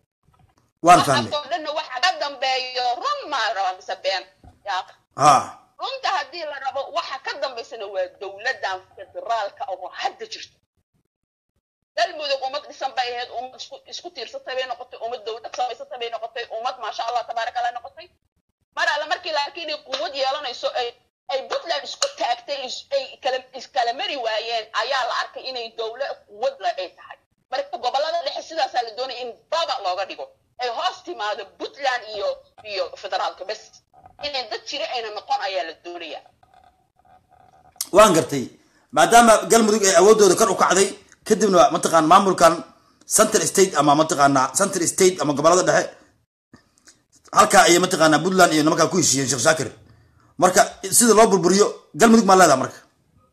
waan fahmay waxaasoo dhanna waxa ka dambeeyo run maa raba mise been yaa ha runta haddii la rabo waxa ka dambaysana waa dowladdan federaalka oo hadda jirto galmudug ummad dhisan bay ahayd ummad isku isku tiirsatay bay noqotay ummad dowlad samaysatay bay noqotay ummad maasha allah tabaaraka allah noqotay mar alle markii laakiin ay quwad yeelanayso ay ay puntland isku taagtay is- ay kala iskala mari waayeen ayaa la arkay inay dowlad quwad le ay tahay marka gobolada dhexe sidaasaa la doonaya in baba looga dhigo ay hoos timaado puntland iyo iyo federaalka bes inay dad jira ayna noqon ayaa la doonaya waan gartay maadaama galmudug ay awoodooda kor u kacday kadibna mataqaan maamulkan central state ama mataqaana central state ama gobolada dhexe halkaa ayay mataqaana puntland iyo nimankaa ku heshiiyeen sheekh shaakir marka sida loo burburiyo galmudug maa leedaha marka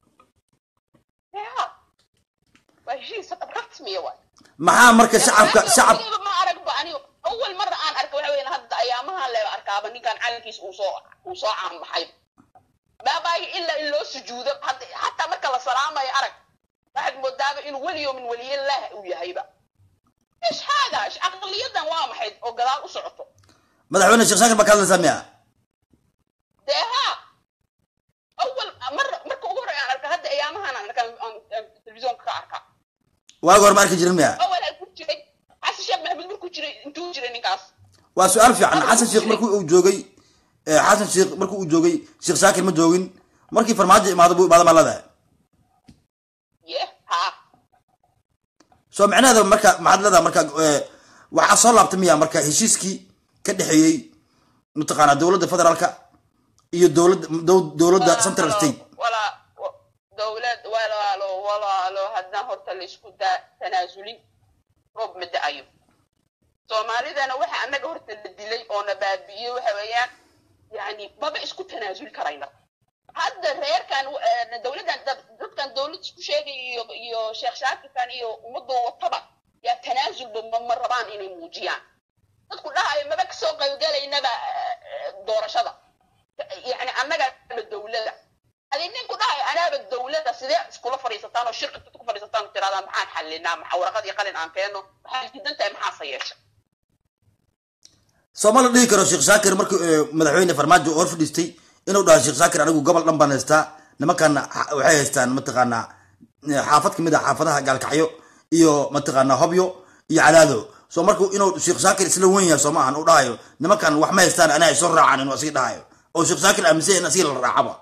ya waa heshiis rasmiya waay maxaa marka shacabka shacab Weliba ma aragba aniga awal marra aan arka waxa weeyaan hadda ayaamaha leeba arkaaba ninkan calankiis uu soo uu soo caanbaxay baabaayo ilaa in loo sujuudo hadda xataa marka la salaamayo arag waxaad moodaaba inuu weliyo min weliyillaah uu yahayba ايش هذا ايش عقليتنا وامحد وقلال وسعته madaxweyne sheekh shaakir baa ka hadlaysaa miya dee ها اول مره marka ugu horreeya aan arka hadda ayaamahan aan arkaa aan telefisyoonka ka arkaa waagi hore ma arki jirin miya awal aan ku jiray xasan sheekh maxamed markuu jiray intuu jiray ninkaas waa su-aal fiican xasan sheekh markii uu joogay eh, xasan sheekh markii uu joogay sheekh shaakir ma joogin markii farmaajo imaado buu imaado maa leedahay ye ha soo micnaheeda marka maxaad leedahay marka eh, waxaa soo laabtay miya marka heshiiskii ka dhexeeyey mataqaanaa dowladda federaalka iyo dowladda dow- dowladda central state walaa dowlad walaalo walaalo haddaan horta la isku daa tanaasulin roob ma da-ayo soomaalidana waxa annaga horta la dilay oo na baabi'iyey waxa weeyaan yani maba isku tanaasuli karayna hadda reerkan eh, dowladdan dad- dadkan dowlad isku sheegay iyo iyo sheekh shaakirkan iyo ummadoo wataba yaa tanaasulba ma ma rabaan inay muujiyaan dadku dhahayo maba kasoo qaybgalaynaba eh, eh, doorashada yani annaga dowlada adi ninku dhahayo anaaba dowlada sidee iskula fadhiisataan oo shirka ku fadhiisataan oo tirahdaan maxaan xallinaa maxaa warqad iyo qalin aan keenno maxaa diidan tahay maxaase yeesha soo ma la dhihi karo sheekh shaakir markii eh, madaxweyne farmaajo hor fadhiistay inuu dhaho sheekh shaakir anigu gobol dhan baan haystaa nimankan xa- waxay haystaan mataqaanaa eh, xaafad kamid ah xaafadaha gaalkacyo iyo mataqaanaa hobyo iyo cadaado soo markuu inuu sheekh shaakir isla wen yahay soo ma ahan uu dhahayo nimankan wax ma haystaan anaa ay soo raacaan inuu asigi dhahayo oo sheekh shaakir aaminsan in asigi la raacaba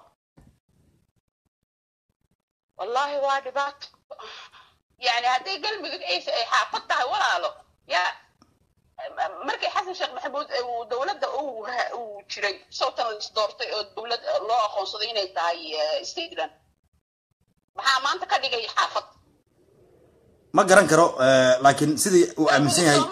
wallahi waa dhibaato yani hadday galmudug ay ay xaafad tahay walaalo yaa markii xasan sheekh maxamuud ee uu dowladda uu ha- uu jiray sawtan la isdoortay oo dowlad loo aqoonsaday inay tahay eh, stateland maxaa maanta ka dhigay xaafad ma garan karo eh, laakiin sidii uu aaminsan yahay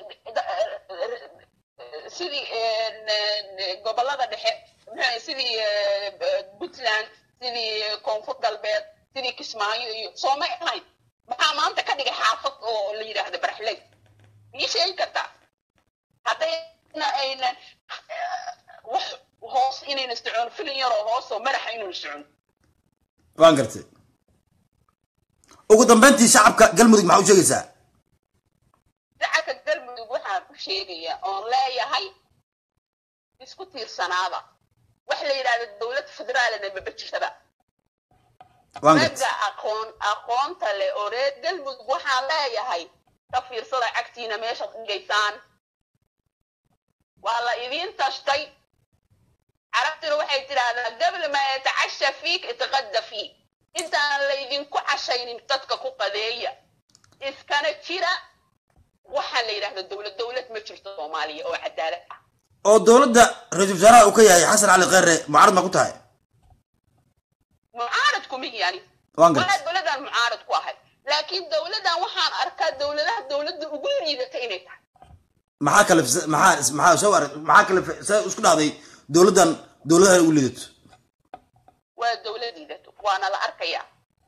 sidii gobolada dhexe muxuu sidii eh, puntland sidii koonfur galbeed sidii kismaayo iyo soomay ahayn maxaa maanta ka dhigay xaafad oo la yidhaahdo baraxley miyay sheegi kartaa haddayna aynan eh, wax hoos inayna socon filin yaroo hoos oo madaxa inayna socon waan gartay ugu dambeyntii shacabka galmudug maxaa u sheegaysaa shacabka galmudug waxaan u sheegayaa oon leeyahay isku tiirsanaada wax la yidhahdo dowlad federaalna maba jirtaba waan gartay ragga aqoon aqoonta leh oo reer galmudug waxaan leeyahay ka fiirsada cagtiina meeshaad dhigaysaan waa la idiin tashtay carabtuna waxay tidhaahdaa gabla ma yatacasha fiik itaqadda fiik intaan laydinku cashaynin dadka ku qadeeya iskana jira waxaa la yidhahda dowlad dowlad ma jirto soomaaliya oo cadaalad ah oo dowladda ra-iisul wasaaraha uu ka yahay xasan cali kheyre mucaarad ma ku tahay mucaarad kuma yani waan gartay walaa dowladaan mucaarad ku ahay laakiin dowladan waxaan arkaa dowladaha dowladda ugu liidata inay tahay maxaa kale maxaa maxaa soo arag maxaa kale see isku dhacday dowladdan dowladaha ugu liidato waa dowlad liidato waana la arkayaa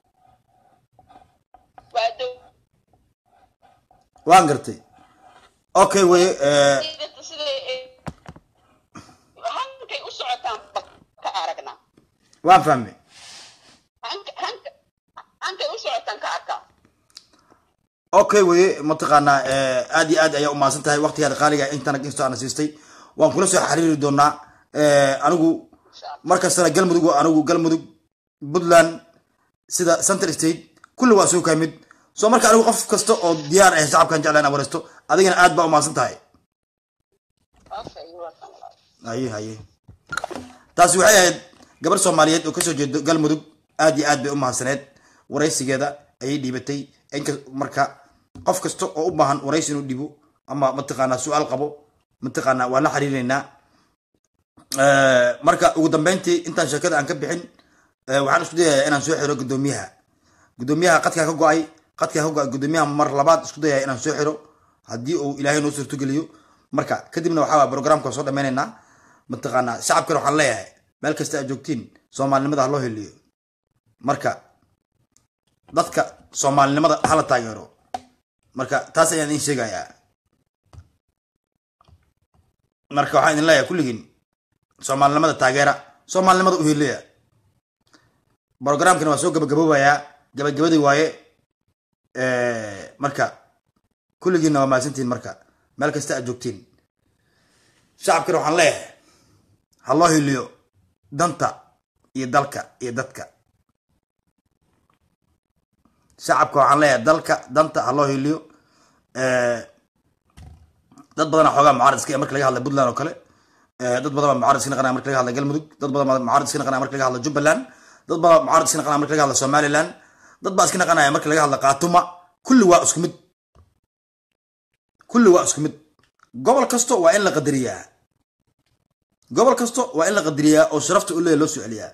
waa dow waan gartay okay weye eh, liidato siday ay- hankay u socotaan ba ka aragnaa waan fahmay hanka hanka hankay u socotaan ka arkaa okay weye mataqaanaa eh, aad iyo aad ayaa umahadsan tahay waqtigaada qaaliga intana instoo ana siistay waan kula soo xiriiri doonaa eh, anigu insha allah markastana galmudug waa anigu galmudug puntland sida central state kulli waa soo kaa mid soo marka anigu qof kasta oo diyaar ah shacabkan jecla inaan wareysto adigana aad baa umahadsan tahay Okay, waa kan. haye haye taasi waxay ahayd gabar soomaaliyeed oo kasoo jeedo galmudug aad iyo aad bay u mahadsaneed waraysigeeda ayay dhiibatay inka marka qof kasta oo u baahan waraysi inuu dhibo ama mataqaanaa su-aal qabo mataqaanaa waan la xiriireynaa marka ugu dambeyntii intaan sheekada aan ka bixin eh, waxaan isku dayayaa inaan soo xiro gudoomiyaha gudoomiyaha qadkaa ka go-ay qadkaa ka go-ay gudoomiyaha mar labaad isku dayaya inaan soo xiro haddii uu ilaahay noo suurtogeliyo marka kadibna waxaa programka soo dhameynaynaa mataqaanaa shacabkana waxaan leeyahay meel kasta aad joogtiin soomaalinimada ha loo heliyo marka dadka soomaalinimada hala taageero marka taas ayaan idin sheegayaa marka waxaan idin leeyahay kulligiin soomaalinimada taageera soomaalinimada u heliya programkana waa soo gabagaboobayaa gabagabadii waaye marka kulligiinna waa mahadsantihiin marka meel kasta aad joogtiin shacabkana waxaan leeyahay ha loo hiliyo danta iyo dalka iyo dadka shacabka waxaan leeyahay dalka danta ha loo hiliyo dad badana xoogaa mucaarad iska marka laga hadla puntland oo kale dad badan baa mucaarad iska naqanaya marka laga hadla galmudug dad badan baa mucaarad iska naqanaya marka laga hadla jubbaland dad baa mucaarad iska naqanaya marka laga hadla somaliland dad baa iska naqanaya marka laga hadla khaatuma kulli waa isku mid kulli waa isku mid gobol kasto waa in la qadariyaa gobol kasto waa in la qadariyaa oo sharafta u leeya loo soo celiyaa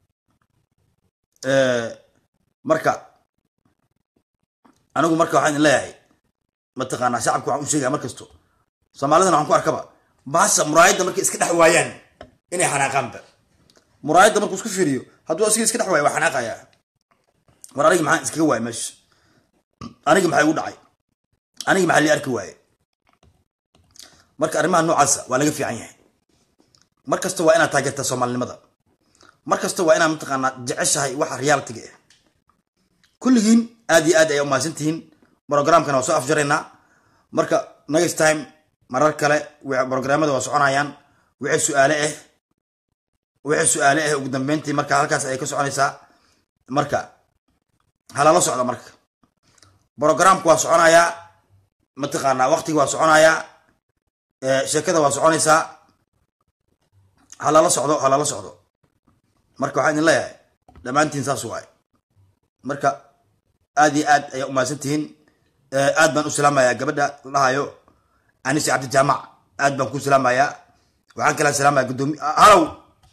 marka anigu marka waxaan idin leeyahay mataqaanaa shacabka waxaan u sheegaya mar kasto soomaalidana waxaan ku arkaba baasha muraayadda markay iska dhex waayaan inay xanaaqaanba muraayadda markuu isku fiiriyo hadduu asiga iska dhex waayo waa xanaaqayaa war anigi maxaan iskaga waayay meesha anigi maxaa igu dhacay anigi maxaa lii arki waaye marka arrimaha noocaasa waa laga fiican yahay mar kasta waa inaad taageertaa soomaalinimada mar kasta waa inaad mataqaanaa jeceshahay waxa realitiga ah kulligiin aad iyo aad ayaa umahadsan tihiin programkana waa soo afjaraynaa marka next time marar kale programmada waa soconayaan wixii su-aale ah wixii su-aale ah ugu dambeyntii marka halkaas ayay ka soconaysaa marka halala socda marka programka waa soconayaa mataqaanaa waqtiga waa soconayaa sheekada waa soconaysaa halala socdo halala socdo marka waxaan idin leeyahay dhammaantiin saas waaye marka aad iyo aad ayaa umahadsan tihiin aad baan u salaamayaa gabadha lahayo anisi cabdijaamac aad baan ku salaamayaa waxaan kala salaamaya gudoomiye halow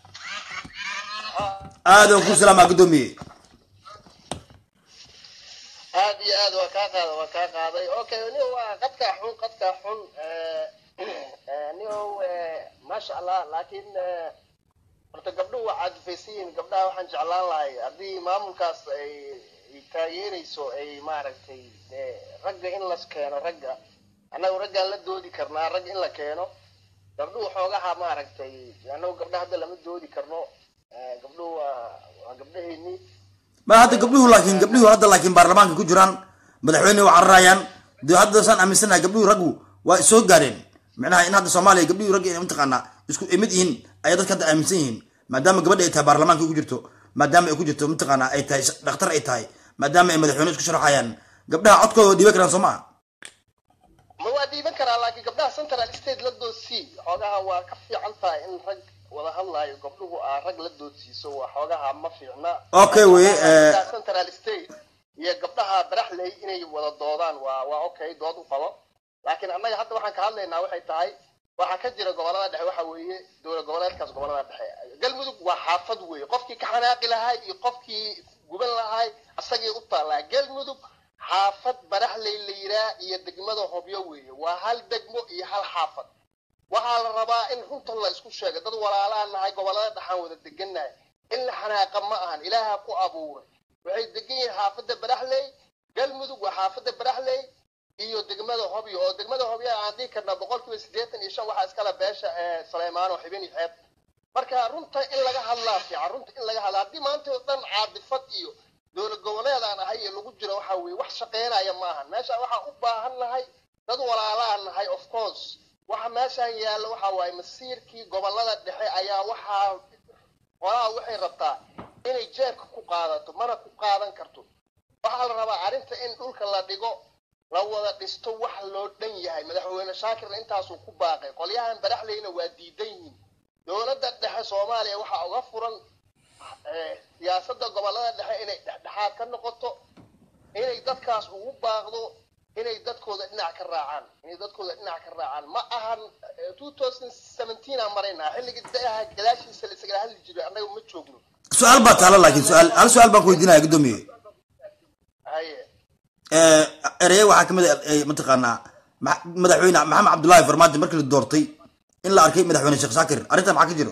aad baan ku salaamaya guddoomiye aad iyo aad waa kaa qaaday waa kaa qaaday okay ni waa qadkaa xun qadkaa xun nio maasha allah laakiin horta gabdhuhu waa caadifaysan yihiin gabdhaha waxaan jeclaan lahay haddii maamulkaas ay ay taageerayso ay maaragtay ragga in las keeno ragga annagu raggaan la doodi karnaa rag in la keeno gabdhuhu xoogaha maaragtay annagu gabdhaha hadda lama doodi karno gabdhuhu waa waa gabdhaheennii ma hadda gabdhuhu laakiin gabdhuhu hadda laakiin baarlamaanka ku jiraan madaxweyne waa cararayaan de hadda saan aaminsanahay gabdhuhu raggu waa soo gaareen micnaha in hadda soomaaliya gabdhuhu ragga inay mataqaanaa isku mid yihiin ayaa dadka hadda aaminsan yihiin maadaama gabadha ay tahay baarlamaanka ku jirto maadaama ay ku jirto mataqaanaa ay tahay dhakhtar ay tahay maadaama ay madaxweyne isku sharaxayaan gabdhaha codkooda waa dhiiban karaan soo maa ma waa dhiiban karaa laakiin gabdhaha central state la doodsii xoogaha waa ka fiican tahay in rag wada hadlaayo gabdhuhu aa rag la doodsiiso waa xoogaha ma fiicna Okay, weye, eh, Gabdhaha central state iyo gabdhaha baraxley inay wada doodaan waa waa okay dood u qabo laakiin annaga hadda waxaan ka hadlaynaa waxay tahay waxaa ka jira gobolada dhexe waxa weeye dowlad goboleedkaas gobolada dhexe galmudug waa xaafad weeye qofkii ka xanaaqi lahay iyo qofkii guban lahay asagii u taallaa galmudug xaafad baraxley la yiraa iyo degmada hobyo weeye waa hal degmo iyo hal xaafad waxaa la rabaa in runta la isku sheego dad walaalaan nahay gobolada dhexaan wada degannahay in la xanaaqa ma ahan ilaaha ku abuuray waxay degan yihiin xaafadda baraxley galmudug waa xaafadda baraxley iyo degmada hobyo oo degmada hobyo aan dhihi karna boqolkiiba siddeetan iyo shan waxaa iskala beesha ee saleymaan oo xibin iyo xeeb marka runta in laga hadlaa fiican runta in laga hadlaa haddii maanta oo dhan caadifad iyo dowlad goboleed aan ahay iyo lagu jiro waxa weeye wax shaqeynaya ma ahan meesha waxaan u baahan nahay dad walaalaan nahay of course waxa meeshaan yaalla waxa waaye masiirkii gobolada dhexe ayaa waxaa qolaha waxay rabtaa inay jeebka ku qaadato mana ku qaadan karto waxaa la rabaa arrinta in dhulka la dhigo la wada dhisto wax loo dhan yahay madaxweyne shaakirna intaasuu ku baaqay qolyahan baraxleyna waa diidan yihiin dowladda dhexe soomaaliya waxaa uga furan eh, siyaasadda gobollada dhexe inay dhexdhexaad ka noqoto inay dadkaas ugu baaqdo inay dadkooda dhinac ka raacaan inay dadkooda dhinac ka raacaan ma ahan eh, 2017 aan maraynaa xilligii daaha gadaashiisa la isagala hadli jiray annaga ma joogno su-aal baa taala laakiin su-aal hal su-aal baan ku weydiinaya guddoomiye haye Eh, ereye waxaa kamid a eh, mataqaanaa ma- madaxweyne maxamed cabdullaahi farmaajo markii la doortay in la arkay madaxweyne sheekh shaakir arrinta maxaa ka jiro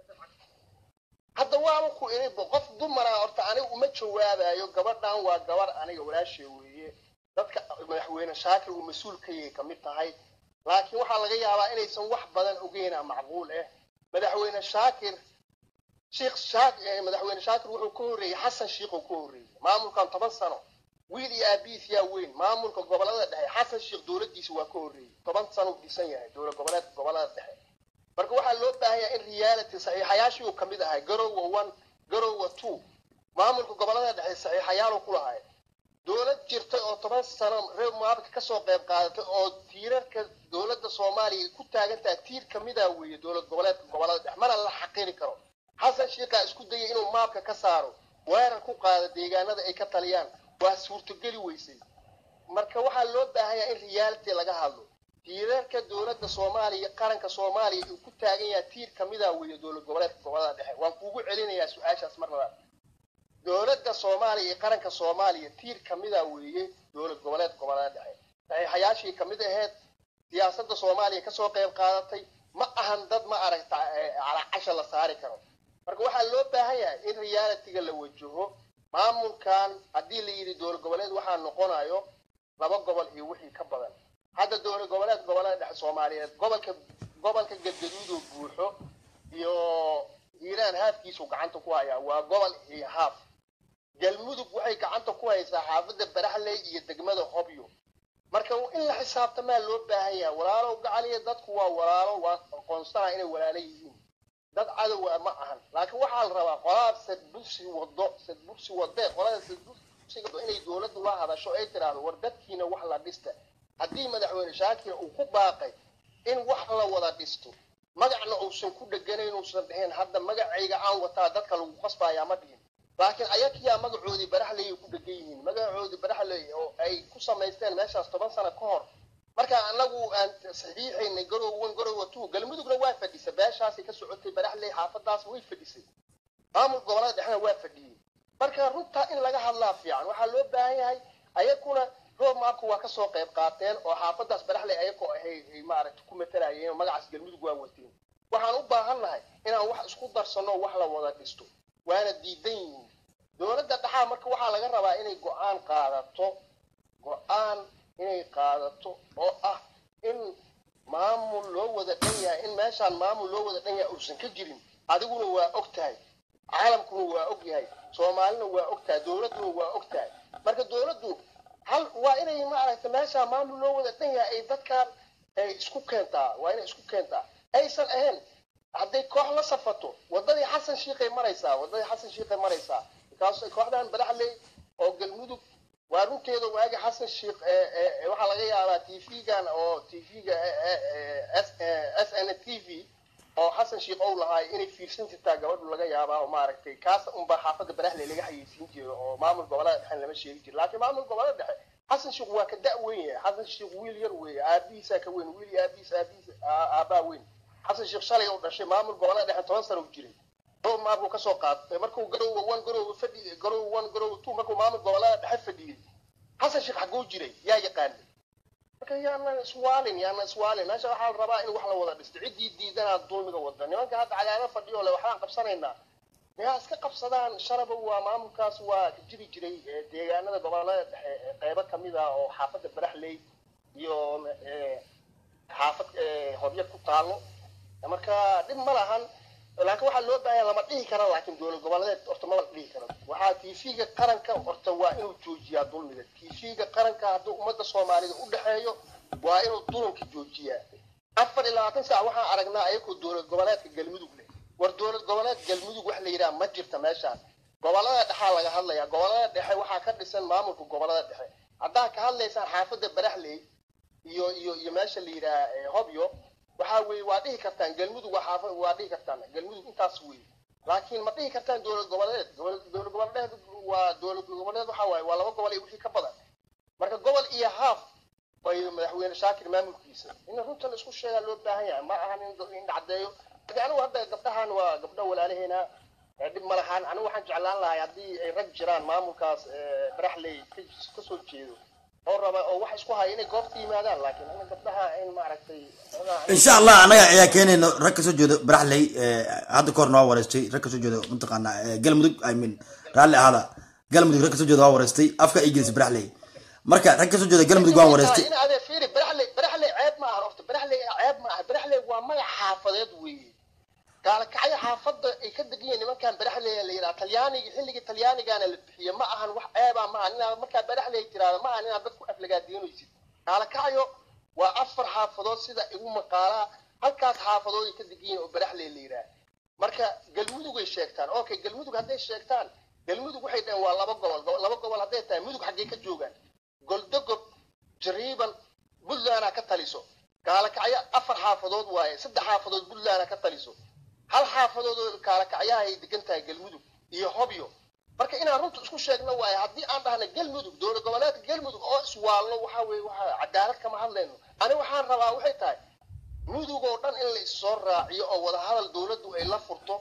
hadda waaba ku inibo qof dumara horta aniga uma jawaabayo gabadhan waa gabar aniga walaashay weeye dadka madaxweyne shaakir uu mas-uul ka yahay kamid tahay laakiin waxaa laga yaabaa inaysan wax badan ogeyna macquul ah madaxweyne shaakir sheekh shaak eh, madaxweyne shaakir wuxuu ka horreeyey xasan sheikh uu ka horreeyey maamulkan toban sano wiil iyo aabihiis yaa weyn maamulka gobolada dhexe xasan sheikh dowladdiisa waa ka horreeyey toban sano uu dhisan yahay dowlad goboleedka gobolada dhexe marka waxaa loo baahan yahay in reality saxiixayaashii uu kamid ahay garowa one garowa two maamulka gobolada dhexe saxiixayaaluu ku lahay dowlad jirtay oo toban sano reer muaabka kasoo qayb qaadatay oo tiirarka dowladda soomaaliya ku taagan tahay tiir kamida weeye dowlad goboleedka gobolada dhexe mana la xaqiri karo xasan sheikhaa isku dayay inuu maabka ka saaro weerar ku qaado deegaanada ay ka taliyaan waa suurtogeli weysay marka waxaa loo baahan yahay in reality laga hadlo tiirarka dowladda soomaaliya qaranka soomaaliya uu ku taagan yahay tiir kamida weeye dowlad goboleedka gobolada dhexe waan kuugu celinayaa su-aashaas mar labaad dowladda soomaaliya iyo qaranka soomaaliya tiir kamida weeye dowlad goboleedka gobolada dhexe saxiixayaashii kamid aheyd siyaasadda soomaaliya kasoo qayb qaadatay ma ahan dad ma aragta eh, calaacasha la saari karo marka waxaa loo baahan yahay in realityga la wajaho maamulkan haddii la yidhi dowlad goboleed waxaa noqonayo laba gobol iyo wixii ka badan hadda dowlad goboleed gobolada dhexe soomaaliyeed gobolka gobolka gadgaduudoo buuxo iyo hiiraan haafkiisu gacanta ku hayaa waa gobol iyo haaf galmudug waxay gacanta ku haysaa xaafadda baraxley iyo degmada hobyo marka in la xisaabtamaa loo baahan yahay walaalow gacaliya dadku waa walaalo waa aqoonsana inay walaalo yihiin dad cadowa ma ahan laakiin waxaa la rabaa qolada sadbursi wado sadbursi wadee qolada sadbursiga inay dowladdu la hadasho ay tiraahdo war dadkiina wax la dhista haddii madaxweyne shaakir uu ku baaqay in wax la wada dhisto magacna uusan ku dheganayn uusan dhihin hadda magacayga aan wataa dadka lagu qasbayaa ma dhihin laakiin ayakiyaa magacoodii baraxley ku dhegan yihiin magacoodii baraxley oo ay ku samaysteen meeshaas toban sano ka hor marka anagu aan saxiixaynay garow one garowa two galmudugna waa fadhisay beeshaasay ka socotay baraxley xaafadaas way fadhisay maamul gobolada dhexna waa fadhiyey marka runtaa in laga hadlaa fiican waxaa loo baahan yahay ayakuna roob maabka waa kasoo qayb qaateen oo xaafadaas baraxley ayakoo ahay ay maaragta ku matalayeen oo magacaas galmudug waa wateen waxaan u baahannahay inaan wax isku darsano wax la wada dhisto waana diidan yihiin dowladda dhaxaa marka waxaa laga rabaa inay go-aan qaadato go-aan inay qaadato oo ah in maamul loo wada dhan yahay in meeshaan maamul loo wada dhan yahay uusan ka jirin adiguna waa og tahay caalamkuna waa og yahay soomaalina waa og tahay dowladduna waa og tahay marka dowladdu hal waa inay maaragta meeshaan maamul loo wada dhan yahay ay dadkan ay isku keentaa waa inay isku keentaa aysan ahayn hadday koox la safato wadadii xasan shiikay maraysaa wadadii xasan shiikay maraysaa markaas kooxdan badaxley oo galmudug waa runteeda waagi xasan shiikh waxaa laga yaabaa tv-gan oo tv-ga s n t v oo xasan shiikh ou lahaay inay fiirsan jirtaa gabadhu laga yaabaa oo maaragtay kaas unba xaafadda badaxley laga xayeysiin jiro oo maamul gobolada dhexe lama sheegi jiro laakiin maamul gobolada dhexe xasan shiikh waa ka da' weyn yahay xasan shiikh wiil yar weeye aabihiisaa ka weyn wiil iyo aabihiis aabihiis aabbaa weyn xasan sheekh shalay u dhashay maamul gobolada dhexe toban sano u jiray dhowr maabuu kasoo qaatay markuu garowa one garowa fadhi garowa one garowa two markuu maamul gobolada dhexe fadhiyey xasan sheekh xaguu jiray yaa yaqaanay marka yaana iswaalin yaana iswaalin meesha waxaa la rabaa in wax la wada dhisto ciddii diidanaa dulmiga wada nimanka hadda cagaaro fadhiyo le waxbaan qabsanaynaa miyaa iska qabsadaan sharaba waa maamulkaas waa ka jiri jiray deegaanada gobolada dhexe qeybo kamid ah oo xaafadda baraxley iyo xaafad hobyo ku taalo marka dhib ma lahan laakiin waxaa loo baahanya lama dhihi kara laakiin dowlad goboleed horta maba dhihi karo waxaa tv-ga qaranka horta waa inuu joojiyaa dulmiga tv-ga qaranka hadduu ummadda soomaalida u dhexeeyo waa inuu dulunka joojiyaa afar iyo labaatan saac waxaan aragnaa ayakoo dowlad goboleedka galmudug leh war dowlad goboleed galmudug wax la yidhaha ma jirta meeshaan gobolada dhexaa laga hadlaya gobolada dhexe waxaa ka dhisan maamulka gobolada dhexe haddaa ka hadlaysaan xaafadda baraxley iyo iyo iyo meesha la yidhaha eh, hobyo waxaa weeye waa dhihi kartaan galmudug waa xaafa waa dhihi kartaan galmudug intaas weeye laakiin ma dhihi kartaan dowlad goboleed Gobol- dowlad goboleed waa dowlad goboleed waxaa waaye waa laba gobol iyo wixii ka badan marka gobol iyo haaf bay madaxweyne shaakir maamulkiisa in runta la isku sheegaa loo baahan yahay ma ahan in in dhacdeeyo marka anigu hadda gabdhahan waa gabdho walaalaheena ee dhib ma lahaan anigu waxaan jeclaan lahay haddii ay rag jiraan maamulkaas ee, baraxley ka- kasoo jeedo oo raba oo wax isku haya inay goobta yimaadaan laakiin in gabdhaha in maaragtay xogaa- insha allah anaga ayaa keenayno rag kasoo jeedo baraxley eh, hadda kahor noo wareystay rag kasoo jeedo mataqaana eh, galmudug i mean raalli ahaada galmudug rag kasoo jeedo waa wareystay afka ay gelisay baraxley marka rag kasoo jeedo galmudug waan wareystay in adee fiiri baraxley baraxley ceeb ma aha horta baraxley ceeb ma aha baraxley waa magac xaafadeed weeye gaalakacyo xaafadda ay ka degan yihiin nimankan baraxley la yidhaha talyaaniga xilligii talyaanigaana la bixiye ma ahan wax ceeba ma ahan inaad markaa baraxley tiraahdo ma ahan inaad dadku aflagaadiinaysid gaalakacyo waa afar xaafadood sida igu maqaalaa halkaas xaafadood ay ka degan yihiin oo baraxley la yidhaha marka galmudug ay sheegtaan okay galmudug hadday sheegtaan galmudug waxay dhaheen waa laba gobol Go- laba gobol hadday tahay mudug xaggee ka joogaan goldogob jariiban puntlandaa ka taliso gaalakacyo afar xaafadood waaye saddex xaafadood puntlandaa ka taliso hal xaafadood oo gaalakacyaha ay degan tahay galmudug iyo hobyo marka inaan runta isku sheegno waaye haddii aan dhahna galmudug dowlad goboleedka galmudug oo iswaalno waxaa weeye waxaa cadaalad kama hadlayno ani waxaan rabaa waxay tahay mudug oo dhan in la issoo raaciyo oo wadahadal dowladdu ay la furto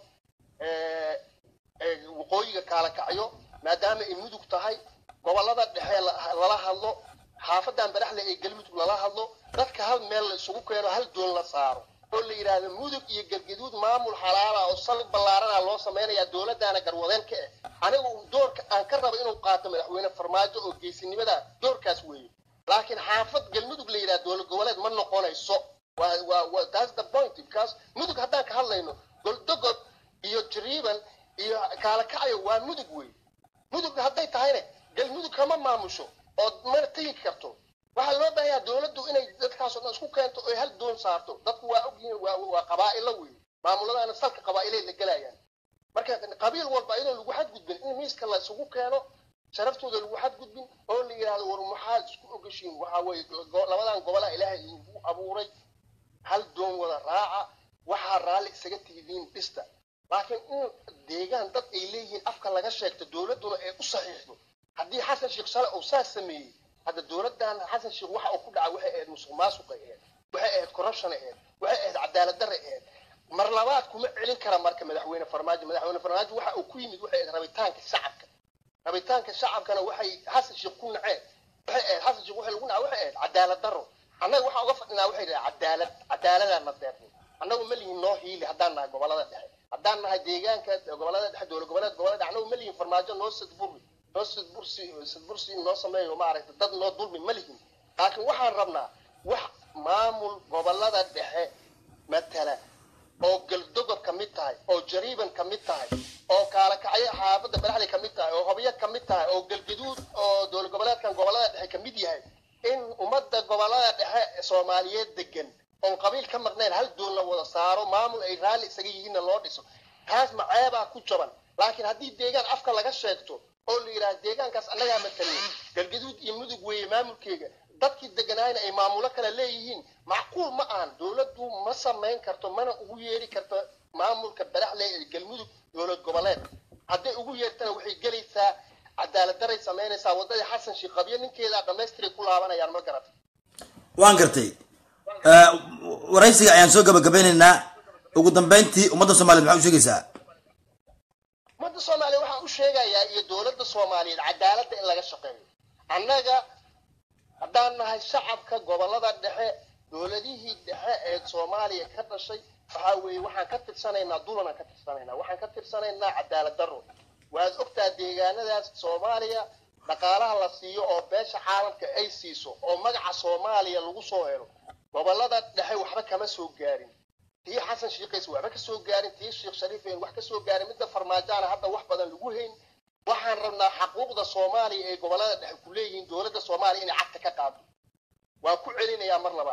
ee, ee, waqooyiga kaalakacyo maadaama ay mudug tahay gobolada dhexe la- lala hadlo xaafadan baraxle ee galmudug lala hadlo dadka hal meel la isugu keeno hal doon la saaro oo la yidhaahdo mudug iyo galgaduud maamul xalaala oo sal ballaarana loo samaynayaa dowladdaana garwadeen ka ah anigu doorka aan ka rabo inuu qaato madaxweyne farmaajo oo geesinimada doorkaas weeye laakiin xaafad galmudug la yidhahdo dowlad goboleed ma noqonayso waa waa waa that's the point because mudug haddaan ka hadlayno goldogob iyo jariiban iyo kaalakacyo waa mudug wey mudug hadday tahayne galmudug kama maamusho oo mana tegi karto waxaa loo baahan yahay dowladdu inay dadkaasoo dhan isku keento oy hal doon saarto dadku waa ogyihiin waa waa qabaa'ilo wey maamuladaana salka qabaa'ilay la gelayaan marka qabiil walba iyadoo lagu xadgudbin in miiska la isugu keeno sharaftooda lagu xadgudbin oo la yidhaahdo war maxaad isku ogashiin waxaa weeye go- labadan gobolaha ilaahay igu abuuray hal doon wada raaca waxaa raalli isaga tihidiin dhista laakiin in deegaan dad ay leeyihiin afka laga sheegto dowladduna ay u saxiixdo haddii xasan sheekh shale uu saas sameeyey hadda dowladdan xasan sheekh waxa uu ku dhacay waxay ahayd musuq maasuqay ahayd waxay ahayd corruption ahayd waxay ahayd cadaalad darre ahayd mar labaad kuma celin kara marka madaxweyne farmaajo madaxweyne farmaajo waxa uu ku yimid waxay ahayd rabitaanka shacabka rabitaanka shacabkana waxay xasan sheekh ku naceen waxay ahayd xasan sheekh waxay lagu nacay waxay ahayd cadaalad darro annaga waxaan uga fadhinaa waxay dhahay cadaalad cadaaladaan na deeqnay annagu ma lihin noo hiili haddaan nahay gobolada dhexe haddaan nahay deegaanka gobolada dhexe dowlad goboleed gobolada dhexe annagu ma lihin farmaajo noo sadburi noo sadbursi sadbursi noo sameeyo maaragtay dad noo dulmi ma lihin laakiin waxaan rabnaa wax maamul gobolada dhexe matala oo galdogob ka mid tahay oo jariiban ka mid tahay oo kaalakacyo xaafadda baraxley ka mid tahay oo hobyo ka mid tahay oo galgaduud oo dowlad goboleedkan gobolada dhexe ka mid yahay in ummadda gobolada dhexe soomaaliyeed degan oon qabiil ka maqnayn hal doon la wada saaro maamul ay raalli isaga yihiinna loo dhiso taas maceebaa ku jaban laakiin haddii deegaan afka laga sheegto oo la yidhaha deegaankaas annagaa mataliya galgaduud iyo mudug weeye maamulkeega dadkii deganaayna ay maamulo kale leeyihiin macquul ma ahan dowladdu ma samayn karto mana ugu yeeri karto maamulka baraxle ee galmudug dowlad goboleed hadday ugu yeertana waxay gelaysaa cadaalad daray samaynaysaa waddadii xasan sheekh qabyo ninkeedaa dhamaystiray ku laabanayaan ma garata waan gartay Eh, waraysiga ayaan soo gabagabeynaynaa ugu dambeyntii ummadda soomaaliyeed maxaa u sheegaysaa ummadda soomaaliya waxaan u sheegayaa iyo dowladda soomaaliyeed cadaaladda in laga shaqeeyo annaga haddaan nahay shacabka gobolada dhexe dowladihii dhexe ee soomaaliya ka dhashay waxaa weeye waxaan ka tirsanaynaa dulanaan ka tirsanaynaa waxaan ka tirsanaynaa cadaalad darro waad ogtaa deegaanadaas soomaaliya dhaqaalaha la siiyo oo beesha caalamka ay siiso oo magaca soomaaliya lagu soo helo gobolada dhexe waxba kama soo gaarin tii xasan shiikays waxba ka soo gaarin tii sheekh shariif een wax ka soo gaarin midda farmaajaana hadda wax badan lagu hayn waxaan rabnaa xaquuqda soomaaliya ee gobolada dhexe ku leeyihiin dowladda soomaaliya inay cagta ka qaado waan ku celinayaa mar labaad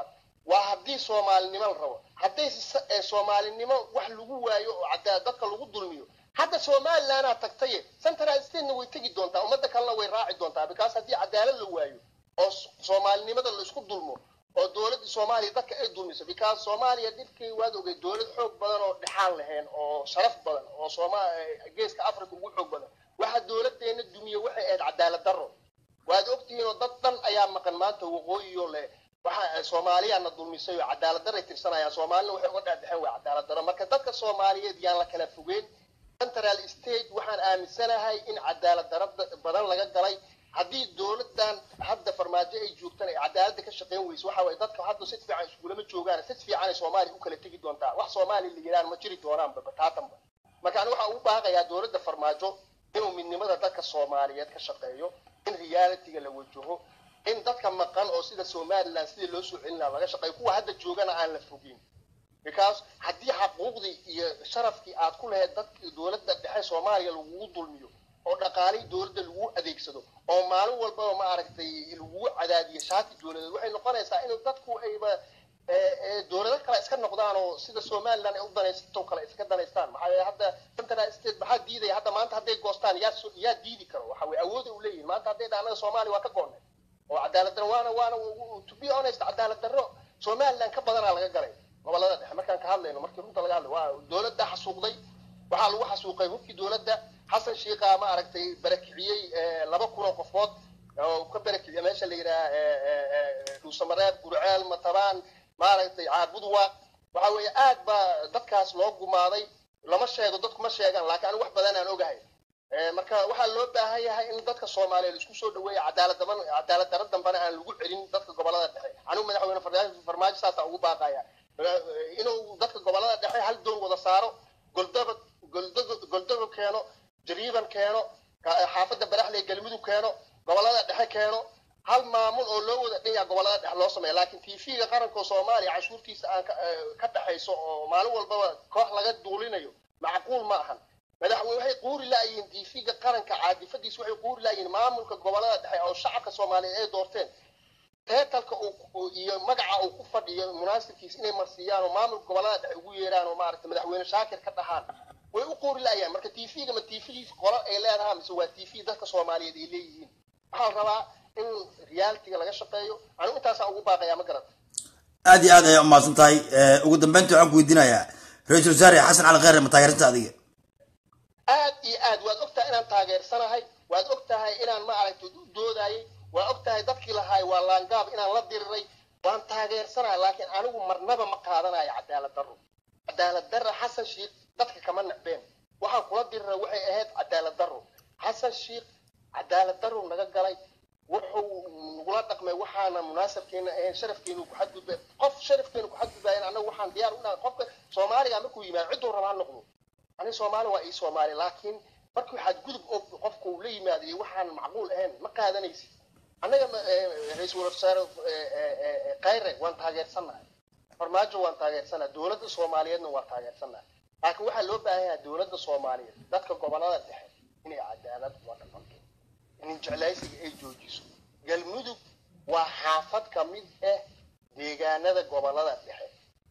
waa haddii soomaalinimo la rabo hadday s- ee soomaalinimo wax lagu waayo oo cadaalad dadka lagu dulmiyo hadda somalilandaa tagtaye central statena way tegi doontaa ummadda kalena way raaci doontaa because haddii cadaalad la waayo oo s- soomaalinimada la isku dulmo oo dowladda soomaaliya dadka ay dulmiso because soomaaliya dhibkii waad ogay dowlad xoog badan oo dhexaan lahayn oo sharaf badan oo sooma eh, geeska africa ugu xoog badan waxa dowladeena dumiye waxay ahayd cadaalad darro waad ogtihiin oo dad dhan ayaa maqan maanta waqooyiyo leh waxa soomaaliyaana dulmisay oo cadaalad daray tirsanayaan soomaalina waxay uga dhexdhexeen waa cadaalad darro marka dadka soomaaliyeed yaan la kala fogeyn central state waxaan aaminsanahay in cadaalad darro badan laga galay haddii dowladan hadda farmaajo ay joogtaan ay cadaaladda ka shaqeyn weyso waxa waye dadka hadda si fiican iskulama joogaan si fiican ay soomaaliya u kala tegi doontaa wax soomaaliya la yidhahan ma jiri doonaanba bataatanba marka ani waxaan ugu baaqayaa dowladda farmaajo inuu midnimada dadka soomaaliyeed ka shaqeeyo in realityga la wajaho in dadka maqan oo sida somaliland sidii loo soo celin lahaa laga shaqeeyo kuwa hadda joogana aan la fogin because haddii xaquuqdii iyo sharafkii aad ku lahayd dadka dowladda dhexe soomaaliya lagugu dulmiyo oo dhaqaalihii dowladda lagu adeegsado oo maalin walbaba ma aragtay lagugu cadaadiyo shaati dowladeed waxay noqonaysaa inuu dadku ayba ee, ee, dowlado kale iska noqdaan oo sida somaliland ay u danaysato kale iska danaystaan maxaa yeele hadda central state maxaa diidaya hadda maanta hadday goostaan yaa so- yaa diidi karo waxa weye awooda u leeyihin maanta hadday dhaanaga soomaaliya waa ka goonnay oo cadaalad darro waana waana to be honest cadaalad darro somaliland ka badanaa laga galay gobolada dhexe markaan ka hadlayno markii runta laga hadlay waa dowladda xasuuqday waxaa lagu xasuuqay hubkii dowladda xasan shiiqa ma aragtay barakiciyey eh, laba kun oo qofood oo ka barakiciya meesha la yidhaha dhuusamareeb gurceel matabaan maaragtay caabudwa waxa weeye aad baa dadkaas loo gumaaday lama sheego dadku ma sheegaan laakiin anigu wax badan aan ogahay Eh, marka waxaa loo baahan yahay in dadka soomaaliyeed isku soo dhaweeya cadaalad daban cadaalad darro dambana aan lagu celin dadka gobolada dhexe anigu madaxweyne farmaajo farmaajo saasa ugu baaqaya Eh, inuu dadka gobolada dhexe hal doon wada saaro goldaba goldogo goldogo keeno jariiban keeno ka- xaafadda baraxley galmudug keeno gobolada dhexe keeno hal maamul oo loo wada dhan yaha gobolada dhexe loo sameeya laakiin tv-ga qaranka oo soomaaliya cashuurtiisa aan ka- eh, ka dhexayso oo maalin walbaba koox laga duulinayo macquul ma ahan madaxweyne waxay quuri laayihiin tv-ga qaranka caadifadiisa waxay quuri laayihiin maamulka gobolada dhexe oo shacabka soomaaliyeed ay doorteen teetalka uu- uu- iyo magaca uu ku fadhiyo munaasibkiisa inay marsiiyaan oo maamulka gobolada dhexe ugu yeeraan oo maaragtay madaxweyne shaakir ka dhahaan way u quuri laayaan marka tv-ga ma tv-giisa qola ay leedahay mise waa tv dadka soomaaliyeed ay leeyihiin waxaa la rabaa in realitiga laga shaqeeyo anigu intaasaan ugu baaqayaa ma garata aad iyo aad ayay umahadsan tahay Eh, ugu dambeyntii waxaan ku weydiinayaa ra-iisul wasaare xasan cali kheyre ma taageeranta adiga aad iyo aad waad ogtahay inaan taageersanahay waad ogtahay inaan ma aragtay u doodayay waa ogtahay dadkii lahaay waa laangaab inaan la diriray waan taageersanahay laakiin anigu marnaba ma qaadanayo cadaalad darro cadaalad darra xasan shiikh dadka kama nacbeen waxaan kula diriray waxay ahayd cadaalad darro xasan shiikh cadaalad darro naga galay wuxuu nagula dhaqmay waxaana munaasabkeena ahayn sharafkeenu ku xadgudbay qof sharafkeenu ku xadgudbayan annagu waxaan diyaar u nahay qofka soomaaliga markuu yimaado cidduu rabaa ha noqdo ani soomaali waa ii soomaali laakiin markuu xadgudub oo qofka uu la yimaado iyo waxaan macquul ahayn ma qaadanaysid annaga ma- eh, ra-iisul wasaare eh, eh, eh, khayre waan taageersannahay farmaajo waan taageersannahay dowladda soomaaliyeedna waan taageersannahay laakiin waxaa loo baahan yahay dowladda soomaaliyeed dadka gobolada dhexe inay cadaalad ula dhaqanto in jeclaysiga ay joojiso galmudug waa xaafad ka mid ah deegaanada gobolada dhexe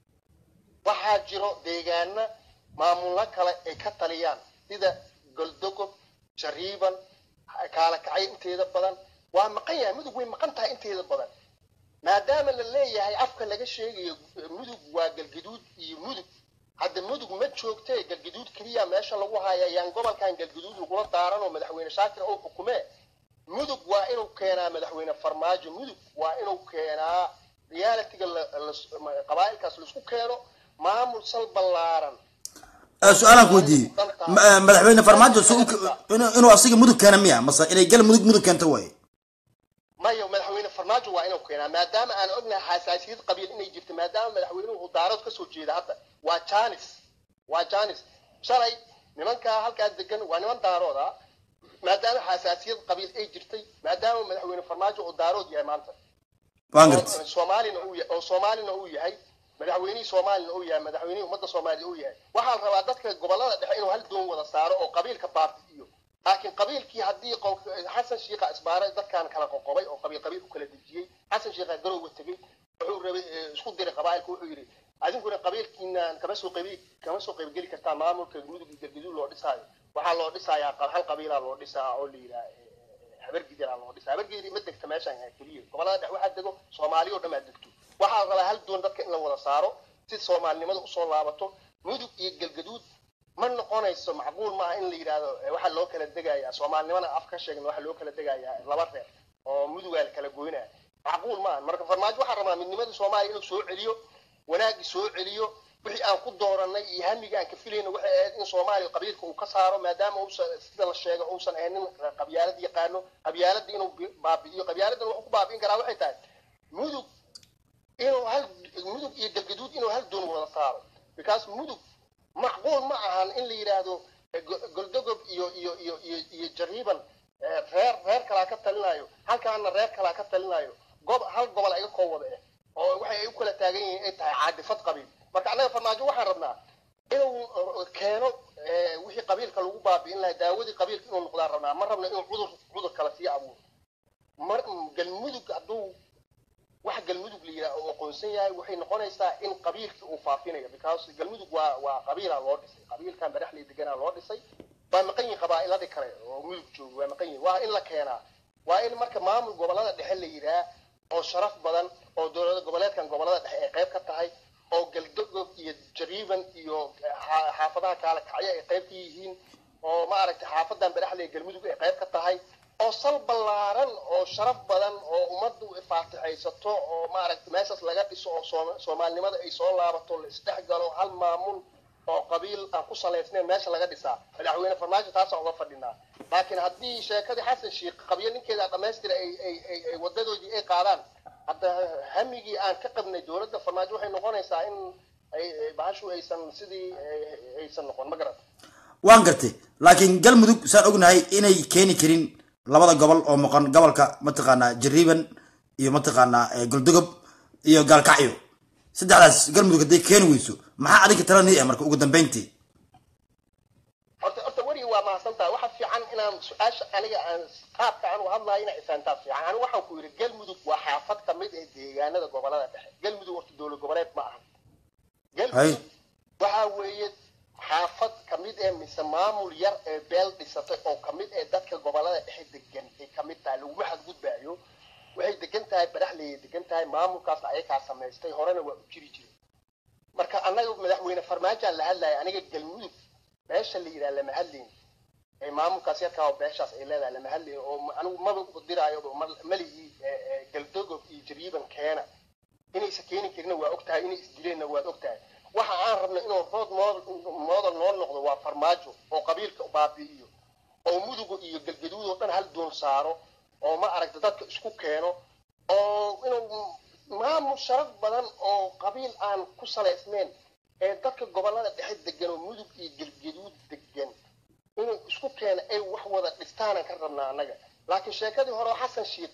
waxaa jiro deegaana maamullo kale ay ka taliyaan sida goldogob jariiban kaala kacay inteeda badan waa maqan yahay mudug way maqan tahay inteeda badan maadaama la leeyahay afka laga sheegayo mudug waa galgaduud iyo mudug hadda mudug ma joogtee galgaduud keliya meesha lagu haya yaan gobolkan galgaduud lagula daaran oo madaxweyne shaakir oo xukumee mudug waa inuu keenaa madaxweyne farmaajo mudug waa inuu keenaa realitiga la- la- qabaa'ilkaas laisku keeno maamul sal ballaaran Eh, su-aalaan ku weydiiyey Ma- eh, madaxweyne farmaajo si uu- inuu inuu asiga mudug keena miya mase inay gal mudug mudug keento waaye maya madaxweyne farmaajo waa inuu keenaa maadaama aan ognahay xasaasiyad qabiil inay jirto maadaama madaxweynuhu uu daarad ka soo jeeda hadda waa janis waa janis shalay nimankaa halkaas degan waa niman daarood ah maadaama xasaasiyad qabiil ay jirtay maadaama madaxweyne farmaajo uu daarood yahay maanta waan oo gartay soomaalina uu yahay oo soomaalina uu yahay madaxweynihii soomaalina uu yahay madaxweynihii ummadda soomaaliya uu yahay waxaa la rabaa dadka gobolada dhexe inuu hal doon wada saaro oo qabiilka baartiyo laakiin qabiilkii haddii qof- xasan shiikha isbaaray dadkan kala qoqobay oo qabiil qabiil u kala dejiyey xasan shiikha garowga tegey wuxuu rabay eh, isku diray qabaa'ilka wuxuu yidhi adinkuna qabiilkiinaan kama soo qaybi kama soo qaybgeli kartaa maamulka mudug iyo galgaduud loo dhisaayo waxaa loo dhisayaa qab- hal qabiilaa loo dhisaa oo la yidhaha habargidiraa loo dhisaa habargidiri ma degta meeshaan keliya gobolada dhex waxaa dego soomaali oo dhan aa degto waxaa la rabaa hal doon dadka in la wada saaro si soomaalinimada usoo laabato mudug iyo galgaduud ma noqonayso macquul maaha in la yidhaahdo eh, waxaa loo kala degayaa soomaalinimana af ka sheegna waxaa loo kala degayaa laba reer oo mudugaa la kala goynaya macquul maaha marka farmaajo waxaa rabaa midnimadii soomaaliya inuu soo celiyo wanaagii soo celiyo wixii aan ku dooranay iyo hamigii aan ka filayna waxay ahayd in soomaaliya qabiilka uu ka saaro maadaama uusan sida la sheego uusan ahayn nin qabyaalad yaqaano qabyaaladii inuu bi- baabi'iyo qabyaaladan wuxuu ku baabi'in karaa waxay tahay mudug inuu hal mudug iyo galgaduud inuu hal doon wada saaro because mudug macquul ma ahan in la yidhaahdo eh, go- goldogob iyo iyo iyo iyo iyo jariiban eh, reer reer kalaa ka talinayo halkaana reer kalaa ka talinayo gob hal gobol iga koo wada eh oo waxay ay u kala taagan yihiin ay tahay caadifad qabiil marka annaga farmaajo waxaan rabnaa inuu eh, keeno eh, wixii qabiilka lagu baabi'in lahaa daawadii qabiilka inuu noqdaan rabnaa ma rabna inuu cudur cudur kala sii abuuro mar galmudug hadduu wax galmudug la yidhaha oo aqoonsan yahay waxay noqonaysaa in qabiilkii uu faafinayo because galmudug waa waa qabiilaa loo dhisay qabiilkan baraxley deganaa loo dhisay waa maqan yihin qabaa'iladii kale oo mudug jooga waa maqan yihin waa in la keenaa waa in marka maamul gobolada dhexe la yidhaha oo sharaf badan oo dowlada goboleedkan gobolada dhexe ay qayb ka tahay oo galdogob iyo jariiban iyo xa- xaafadaha kaale kacyo ay qayb ka yihiin oo maaragtay xaafadan baraxley galmudug ay qayb ka tahay oo sal ballaaran oo sharaf badan oo ummaddu faatixaysato oo maaragtay meeshaas laga dhiso oo sooma- soomaalinimada ay soo laabato la isdhex galo hal maamul oo qabiil aan ku salaysnayn meesha laga dhisaa madaxweyne farmaajo taasaan uga fadhinaa laakiin haddii sheekadii xasan sheikh qabyo ninkeeda dhammaystira ay ay ay ay wadadoodii ay qaadaan hadda hamigii aan ka qabnay dowladda farmaajo waxay noqonaysaa in ay ay bahashu aysan sidii ay- aysan noqon ma garan waan gartay laakiin galmudug saan ognahay inay keeni karin labada gobol oo maqan gobolka mataqaanaa jariiban iyo mataqaanaa eh, goldogob iyo gaalkacyo saddexdaas galmudug hadday keeni weyso maxaa adinka talanii ah marka ugu dambeyntii horta horta weriga waa mahadsantahay waxa fiican inaan su-aasha aniga aan qaabka aan u hadlayo inaa ifaantaa fiican anigu waxaan ku yidhi galmudug waa xaafad ka mid ee deegaanada gobolada dhexe galmudug horta dowlad goboleed ma aha Hay. galmudug waxaa weeye xaafad ka mid ee mise maamul yar ee beel dhisatay oo ka mid ee dadka gobolada dhexe degan ay ka mid tahay laguma xadgudbaayo waxay degan tahay baraxleyay degan tahay maamulkaas ayakaa samaystay horena waa u jiri jiray marka annaga madaxweyne farmaajaan la hadlaya aniga galmudug beesha la yidhaha lama hadlayn ee maamulkaas yarkaa oo beeshaas ay leedahay lama hadlayn oo ma- anigu maba udiraayo malihii galdogob iyo jariiban keena inaysa keeni karina waa ogtahay inay isdileenna waad ogtahay waxa aan rabno inuu rood mooda noo noqdo waa farmaajo oo qabiilka baabi'iyo oo muduga iyo galgaduud oo dhan hal doon saaro oo ma aragta dadka isku keeno oo inuu maamul sharaf badan oo qabiil aan ku salaysnayn ee dadka gobolada dhexe degan oo mudug iyo galgaduud degan inuu isku keeno ay wax wada dhistaanan ka rabnaa annaga laakiin sheekadii hore oo xasan sheikh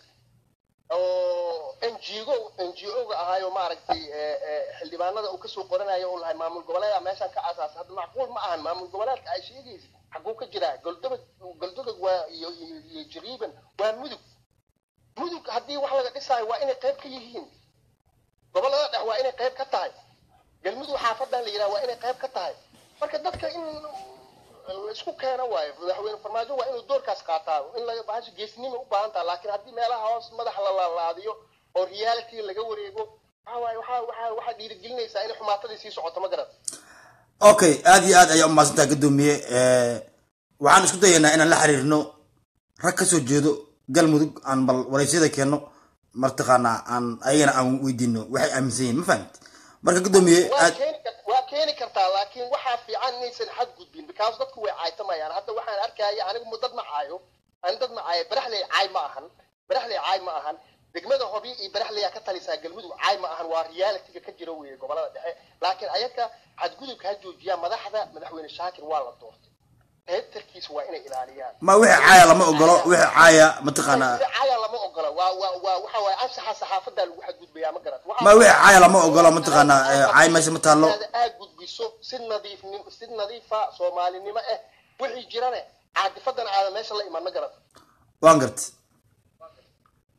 oo n g o n g o-ga ahaayo maaragtay eh, eh, xildhibaanada uu kasoo qoranayo uu lahay maamul goboleeda meeshaan ka asaasa hadda macquul ma ahan maamul goboleedka ay sheegaysa xaguu ka jiraa goldobag goldobag waa iyo iyo iyo jariiban waa mudug mudug haddii wax laga dhisaayo waa inay qayb ka yihiin gobolada dhex waa inay qayb ka tahay galmudug xaafadan la yidhaha waa inay qayb ka tahay marka dadka in isku keena waayo madaxweyne farmaajo waa inuu doorkaas qaataa in laga bahasha geesnima u baahan taha laakiin haddii meelaha hoos madax la laalaadiyo oo reality laga wareego waxa waaye waxaa waxaa waxaa dhiirigelinaysaa inay xumaatadii sii socoto ma garan okay aad iyo aad ayaa umahadsantaha gadoomiye waxaan isku dayaynaa inaan la xiriirno rag kasoo jeedo galmudug aan bal waraysyada keenno martaqaanaa aan ayagana aan weydiino waxay aaminsan yihiin ma fahamti marka gadoomiye waa aad keeni kar- waa keeni kartaa laakiin waxaa fiican inaysan xadgudbin because dadku way caaytamayaan hadda waxaan arkaya anigu mu dad ma caayo ani dad ma caayo baraxley caay ma ahan baraxley caay ma ahan degmada hobi iyo baraxleyaa ka talisaa galmudug caay ma ahan waa realityga ka jira weeye gobolada dhexe laakiin ayaga xadgudubka ha joojiyaa madaxda madaxweyne shaakir waa la doortay reebtarkiisa waa inay ilaaliyaan ma wixii caaya lama ogolo wixii caaya mataqaanaa caya lama ogola waa waa waa waxa waaye anshaxa saxaafadaa lagu xadgudbayaa ma garat Waxa ma wixii waaye- caaya lama ogolo mataqaanaa eh, caay meesha ma taallo aad gudbiso si nadiif si nadiifa soomaalinimo ah wixii jirane caadifadan aada meesha la iman ma garat waan gartay marka anigu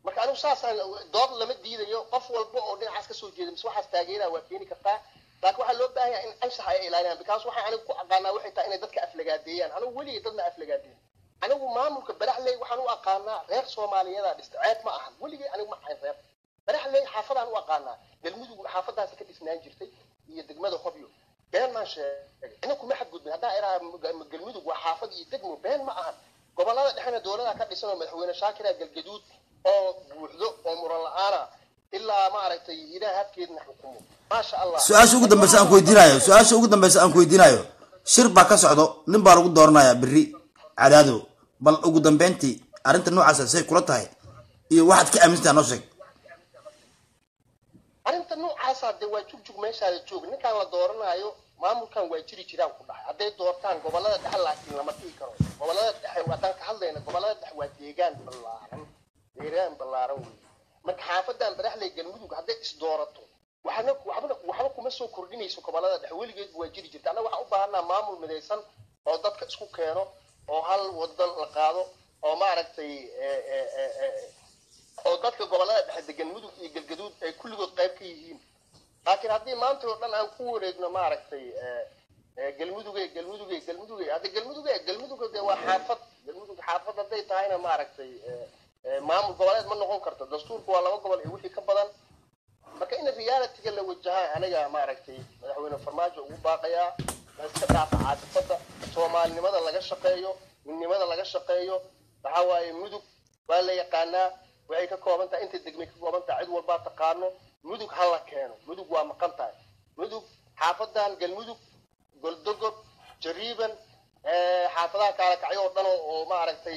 saasaan dood lama diidayo qof walba oo dhinacaas kasoo jeeda mise waxaas taageeraa waa keeni kartaa laakiin waxaa loo baahan yahay in anshax ay ilaaliyaan because waxaan anigu ku aqaanaa waxay tahay inay dadka aflagaadeeyaan anigu weligay dadna aflagaadeeyo anigu maamulka baraxley waxaan u aqaanaa reer soomaaliyadaa dhista ceeb ma ahan weligay anigu ma ahayn reer baraxley xaafadaan u aqaanaa galmudug xaafadaasi ka dhisnaan jirtay iyo degmada hobyo been maan sheegay ina kuma xadgudbin haddaa iraa galmudug waa xaafad iyo degmo been ma ahan gobolada dhexena dowlada ka dhisan oo madaxweyne shaakira galgaduud oo buuxdo oo muran la-aana ilaa maaragtay ilaah habkeedna xukumo maasha allah su-aasha ugu dambeysa aan ku weydiinayo su-aasha ugu dambeysa aan ku weydiinayo shir baa ka socdo nin baa lagu dooranayaa berri cadaado bal ugu dambeyntii arrinta noocaasa say kula tahay iyo waxaad ka aaminsantaha noo sheeg arrinta noocaasa dee waa jugjug meeshaada joog ninkaan la dooranaayo maamulkan waa jiri jiraan ku dhahay hadday doortaan gobolada dhexe laakiin lama dhihi karo gobolada dhexe haddaan ka hadlayna gobolada dhexe waa deegaan ballaaran deegaan ballaaran wey marka xaafadan baraxley galmudug hadday isdoorato waxna waxbana waxba kuma soo kordhinayso gobolada dhexe weligeed waa jiri jirta annaga waxaan u baahanaa maamul midaysan oo dadka isku keeno oo hal wado la qaado oo maaragtay oo dadka gobolada dhexe degan mudug iyo galgaduud ay kulligood qayb ka yihiin laakiin haddii maanta oo dhan aan ku wareegno maaragtay galmuduge galmuduge galmuduge hadda galmuduge galmuduge dee waa xaafad galmudug xaafad hadday tahayna maaragtay maamul goboleed ma noqon karto dastuurku waa laba gobol iyo wixii ka badan marka in realityga la wajaha aniga maaragtay madaxweyne farmaajo ugu baaqayaa la iska dhaafa caadifada soomaalinimada laga shaqeeyo midnimada laga shaqeeyo waxaa waaye mudug waa la yaqaanaa waxay ka kooban tahay inta degmay ka kooban tahay cid walbaa taqaano mudug ha la keeno mudug waa maqan tahay mudug xaafadan galmudug goldogob jariiban xaafadaha kaalakacyo oo dhan oo maaragtay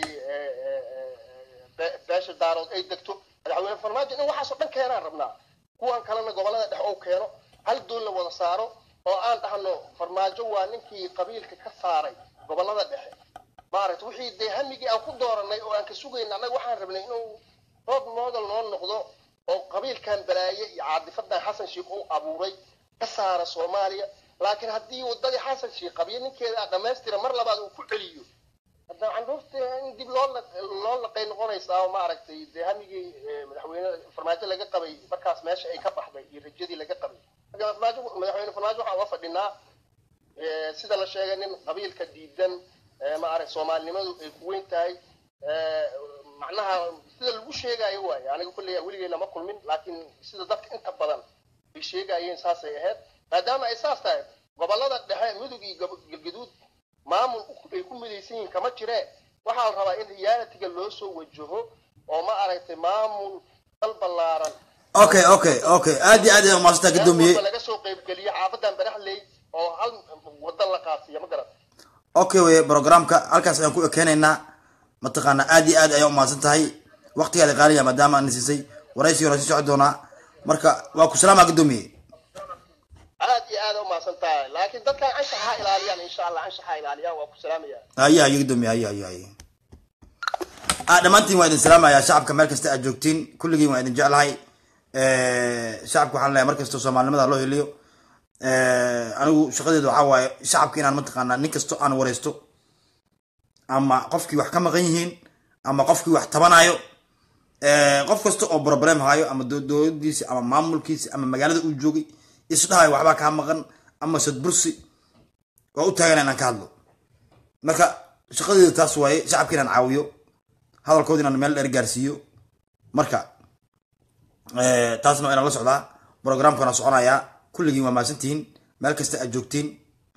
beesha daarood ay degto madaxweyne farmaajo in waxaasoo dhan keenaan rabnaa kuwan kalena gobolada dhex ou keeno hal doon la wada saaro oo aan dhahno farmaajo waa ninkii qabiilka ka saaray gobolada dhexe maaragta wixii dee hamigii aan ku dooranay oo aan ka sugayna annaga waxaan rabnay inuu roob model noo noqdo oo qabiilkan balaaye iyo caadifadan xasan sheikh uu abuuray ka saara soomaaliya laakiin haddii wadadii xasan sheikh qabiyo ninkeeda dhammaystira mar labaad uu ku celiyo hadda candhuurta in dib loo loo laqay noqonaysaa oo maaragtay dee hamigii madaxweyne farmaajo laga qabay markaas meesha ay ka baxday iyo rajadii laga qabay marka farmaajo madaxweyne farmaajo waxaan uga fadhinaa sida la sheegay nin qabiilka diidan maarag soomaalinimadu ay ku weyn tahay macnaha sida lagu sheegayo waaye aniga kulley weligay lama kulmin laakiin sida dadka inta badan ay sheegayeen saasay ahayd maadaama ay saas tahay gobolada dhexe mudug iyo galgaduud maamul ay ku midaysan yihiin kama jiree waxaa la rabaa in realitiga loo soo wajaho oo ma aragtay maamul dal ballaaran okay okay okay aad iyo aad ayaan umaasantaa gadoomiye laga soo qaybgeliyo xaafadan baraxley oo hal wada la qaasiyo ma garan okay wey programka halkaas ayaan ku ekeenaynaa mataqaana aad iyo aad ayaan umahadsan tahay waqtigaada qaaliya maadaama aan siisay waraysi hore sii socon doonaa marka waa ku salaamaa gadoomiye aad iyo aad umahadsan tahay laakiin dadkan anshax ha ilaaliyaan insha allah anshax ha ilaaliyaan waa ku salaamaya haye haye gadoomiye haye haye haye ah dhammaantiin waa idin salaamayaa shacabka meel kasta aad joogtiin kulligiin waa idin jeclahay shacabka waxaan leeyahay mar kastoo soomaalinimada loo heliyo anigu shaqadeedu waxaa waaye shacabka inaan mataqaanaa nin kasto aan wareysto ama qofkii wax ka maqan yihiin ama qofkii wax tabanayo qof kasta oo problem hayo ama dowladiisi ama maamulkiisi ama magaalada uu joogay isdhahayo waxbaa kaa maqan ama sadbursi waa u taagan inaan ka hadlo marka shaqadeedu taas waaye shacabka inaan caawiyo hadalkooda inaan meel dheer gaarsiiyo marka taasna waa inaan la socdaa programkana soconayaa kulligiin waa mahadsantihiin meel kasta aad joogtiin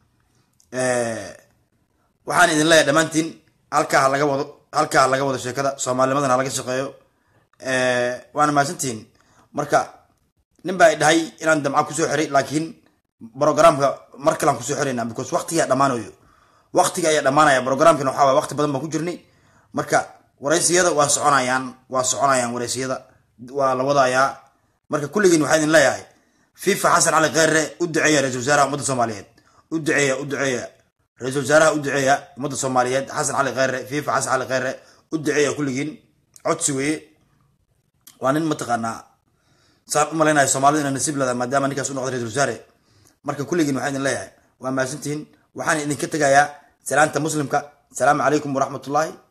waxaan idin leeyahay dhammaantiin halkaa ha laga wado halkaa ha laga wado sheekada soomaalinimadana ha laga shaqeeyo waana mahadsantihiin marka nin baa dhahay inaan damca kusoo xiray laakiin programka mar kalean kusoo xirayna because waqtigaa dhammaanayo waqtiga ayaa dhammaanaya programkana waxaa waay waqti badan baan ku jirnay marka waraysiyada waa soconayaan waa soconayaan waraysiyada waa la wadayaa marka kulligiin waxaa idin leeyahay fifa xasan cali kheyre u duceeya ra-isul wasaaraha ummadda soomaaliyeed u duceeya u duceeya ra-isul wasaaraha u duceeya ummadda soomaaliyeed xasan cali kheyre fifa xasan cali kheyre u duceeya kulligiin codsi weeye waa nin mataqaanaa saan u malaynayo soomaalida inay nasiib leedahay maadaama ninkaas u noqday ra-isul wasaare marka kulligiin waxaan idin leeyahay waa mahadsantihiin waxaan idinka tegayaa salaanta muslimka asalaamu calaykum waraxmatullaahi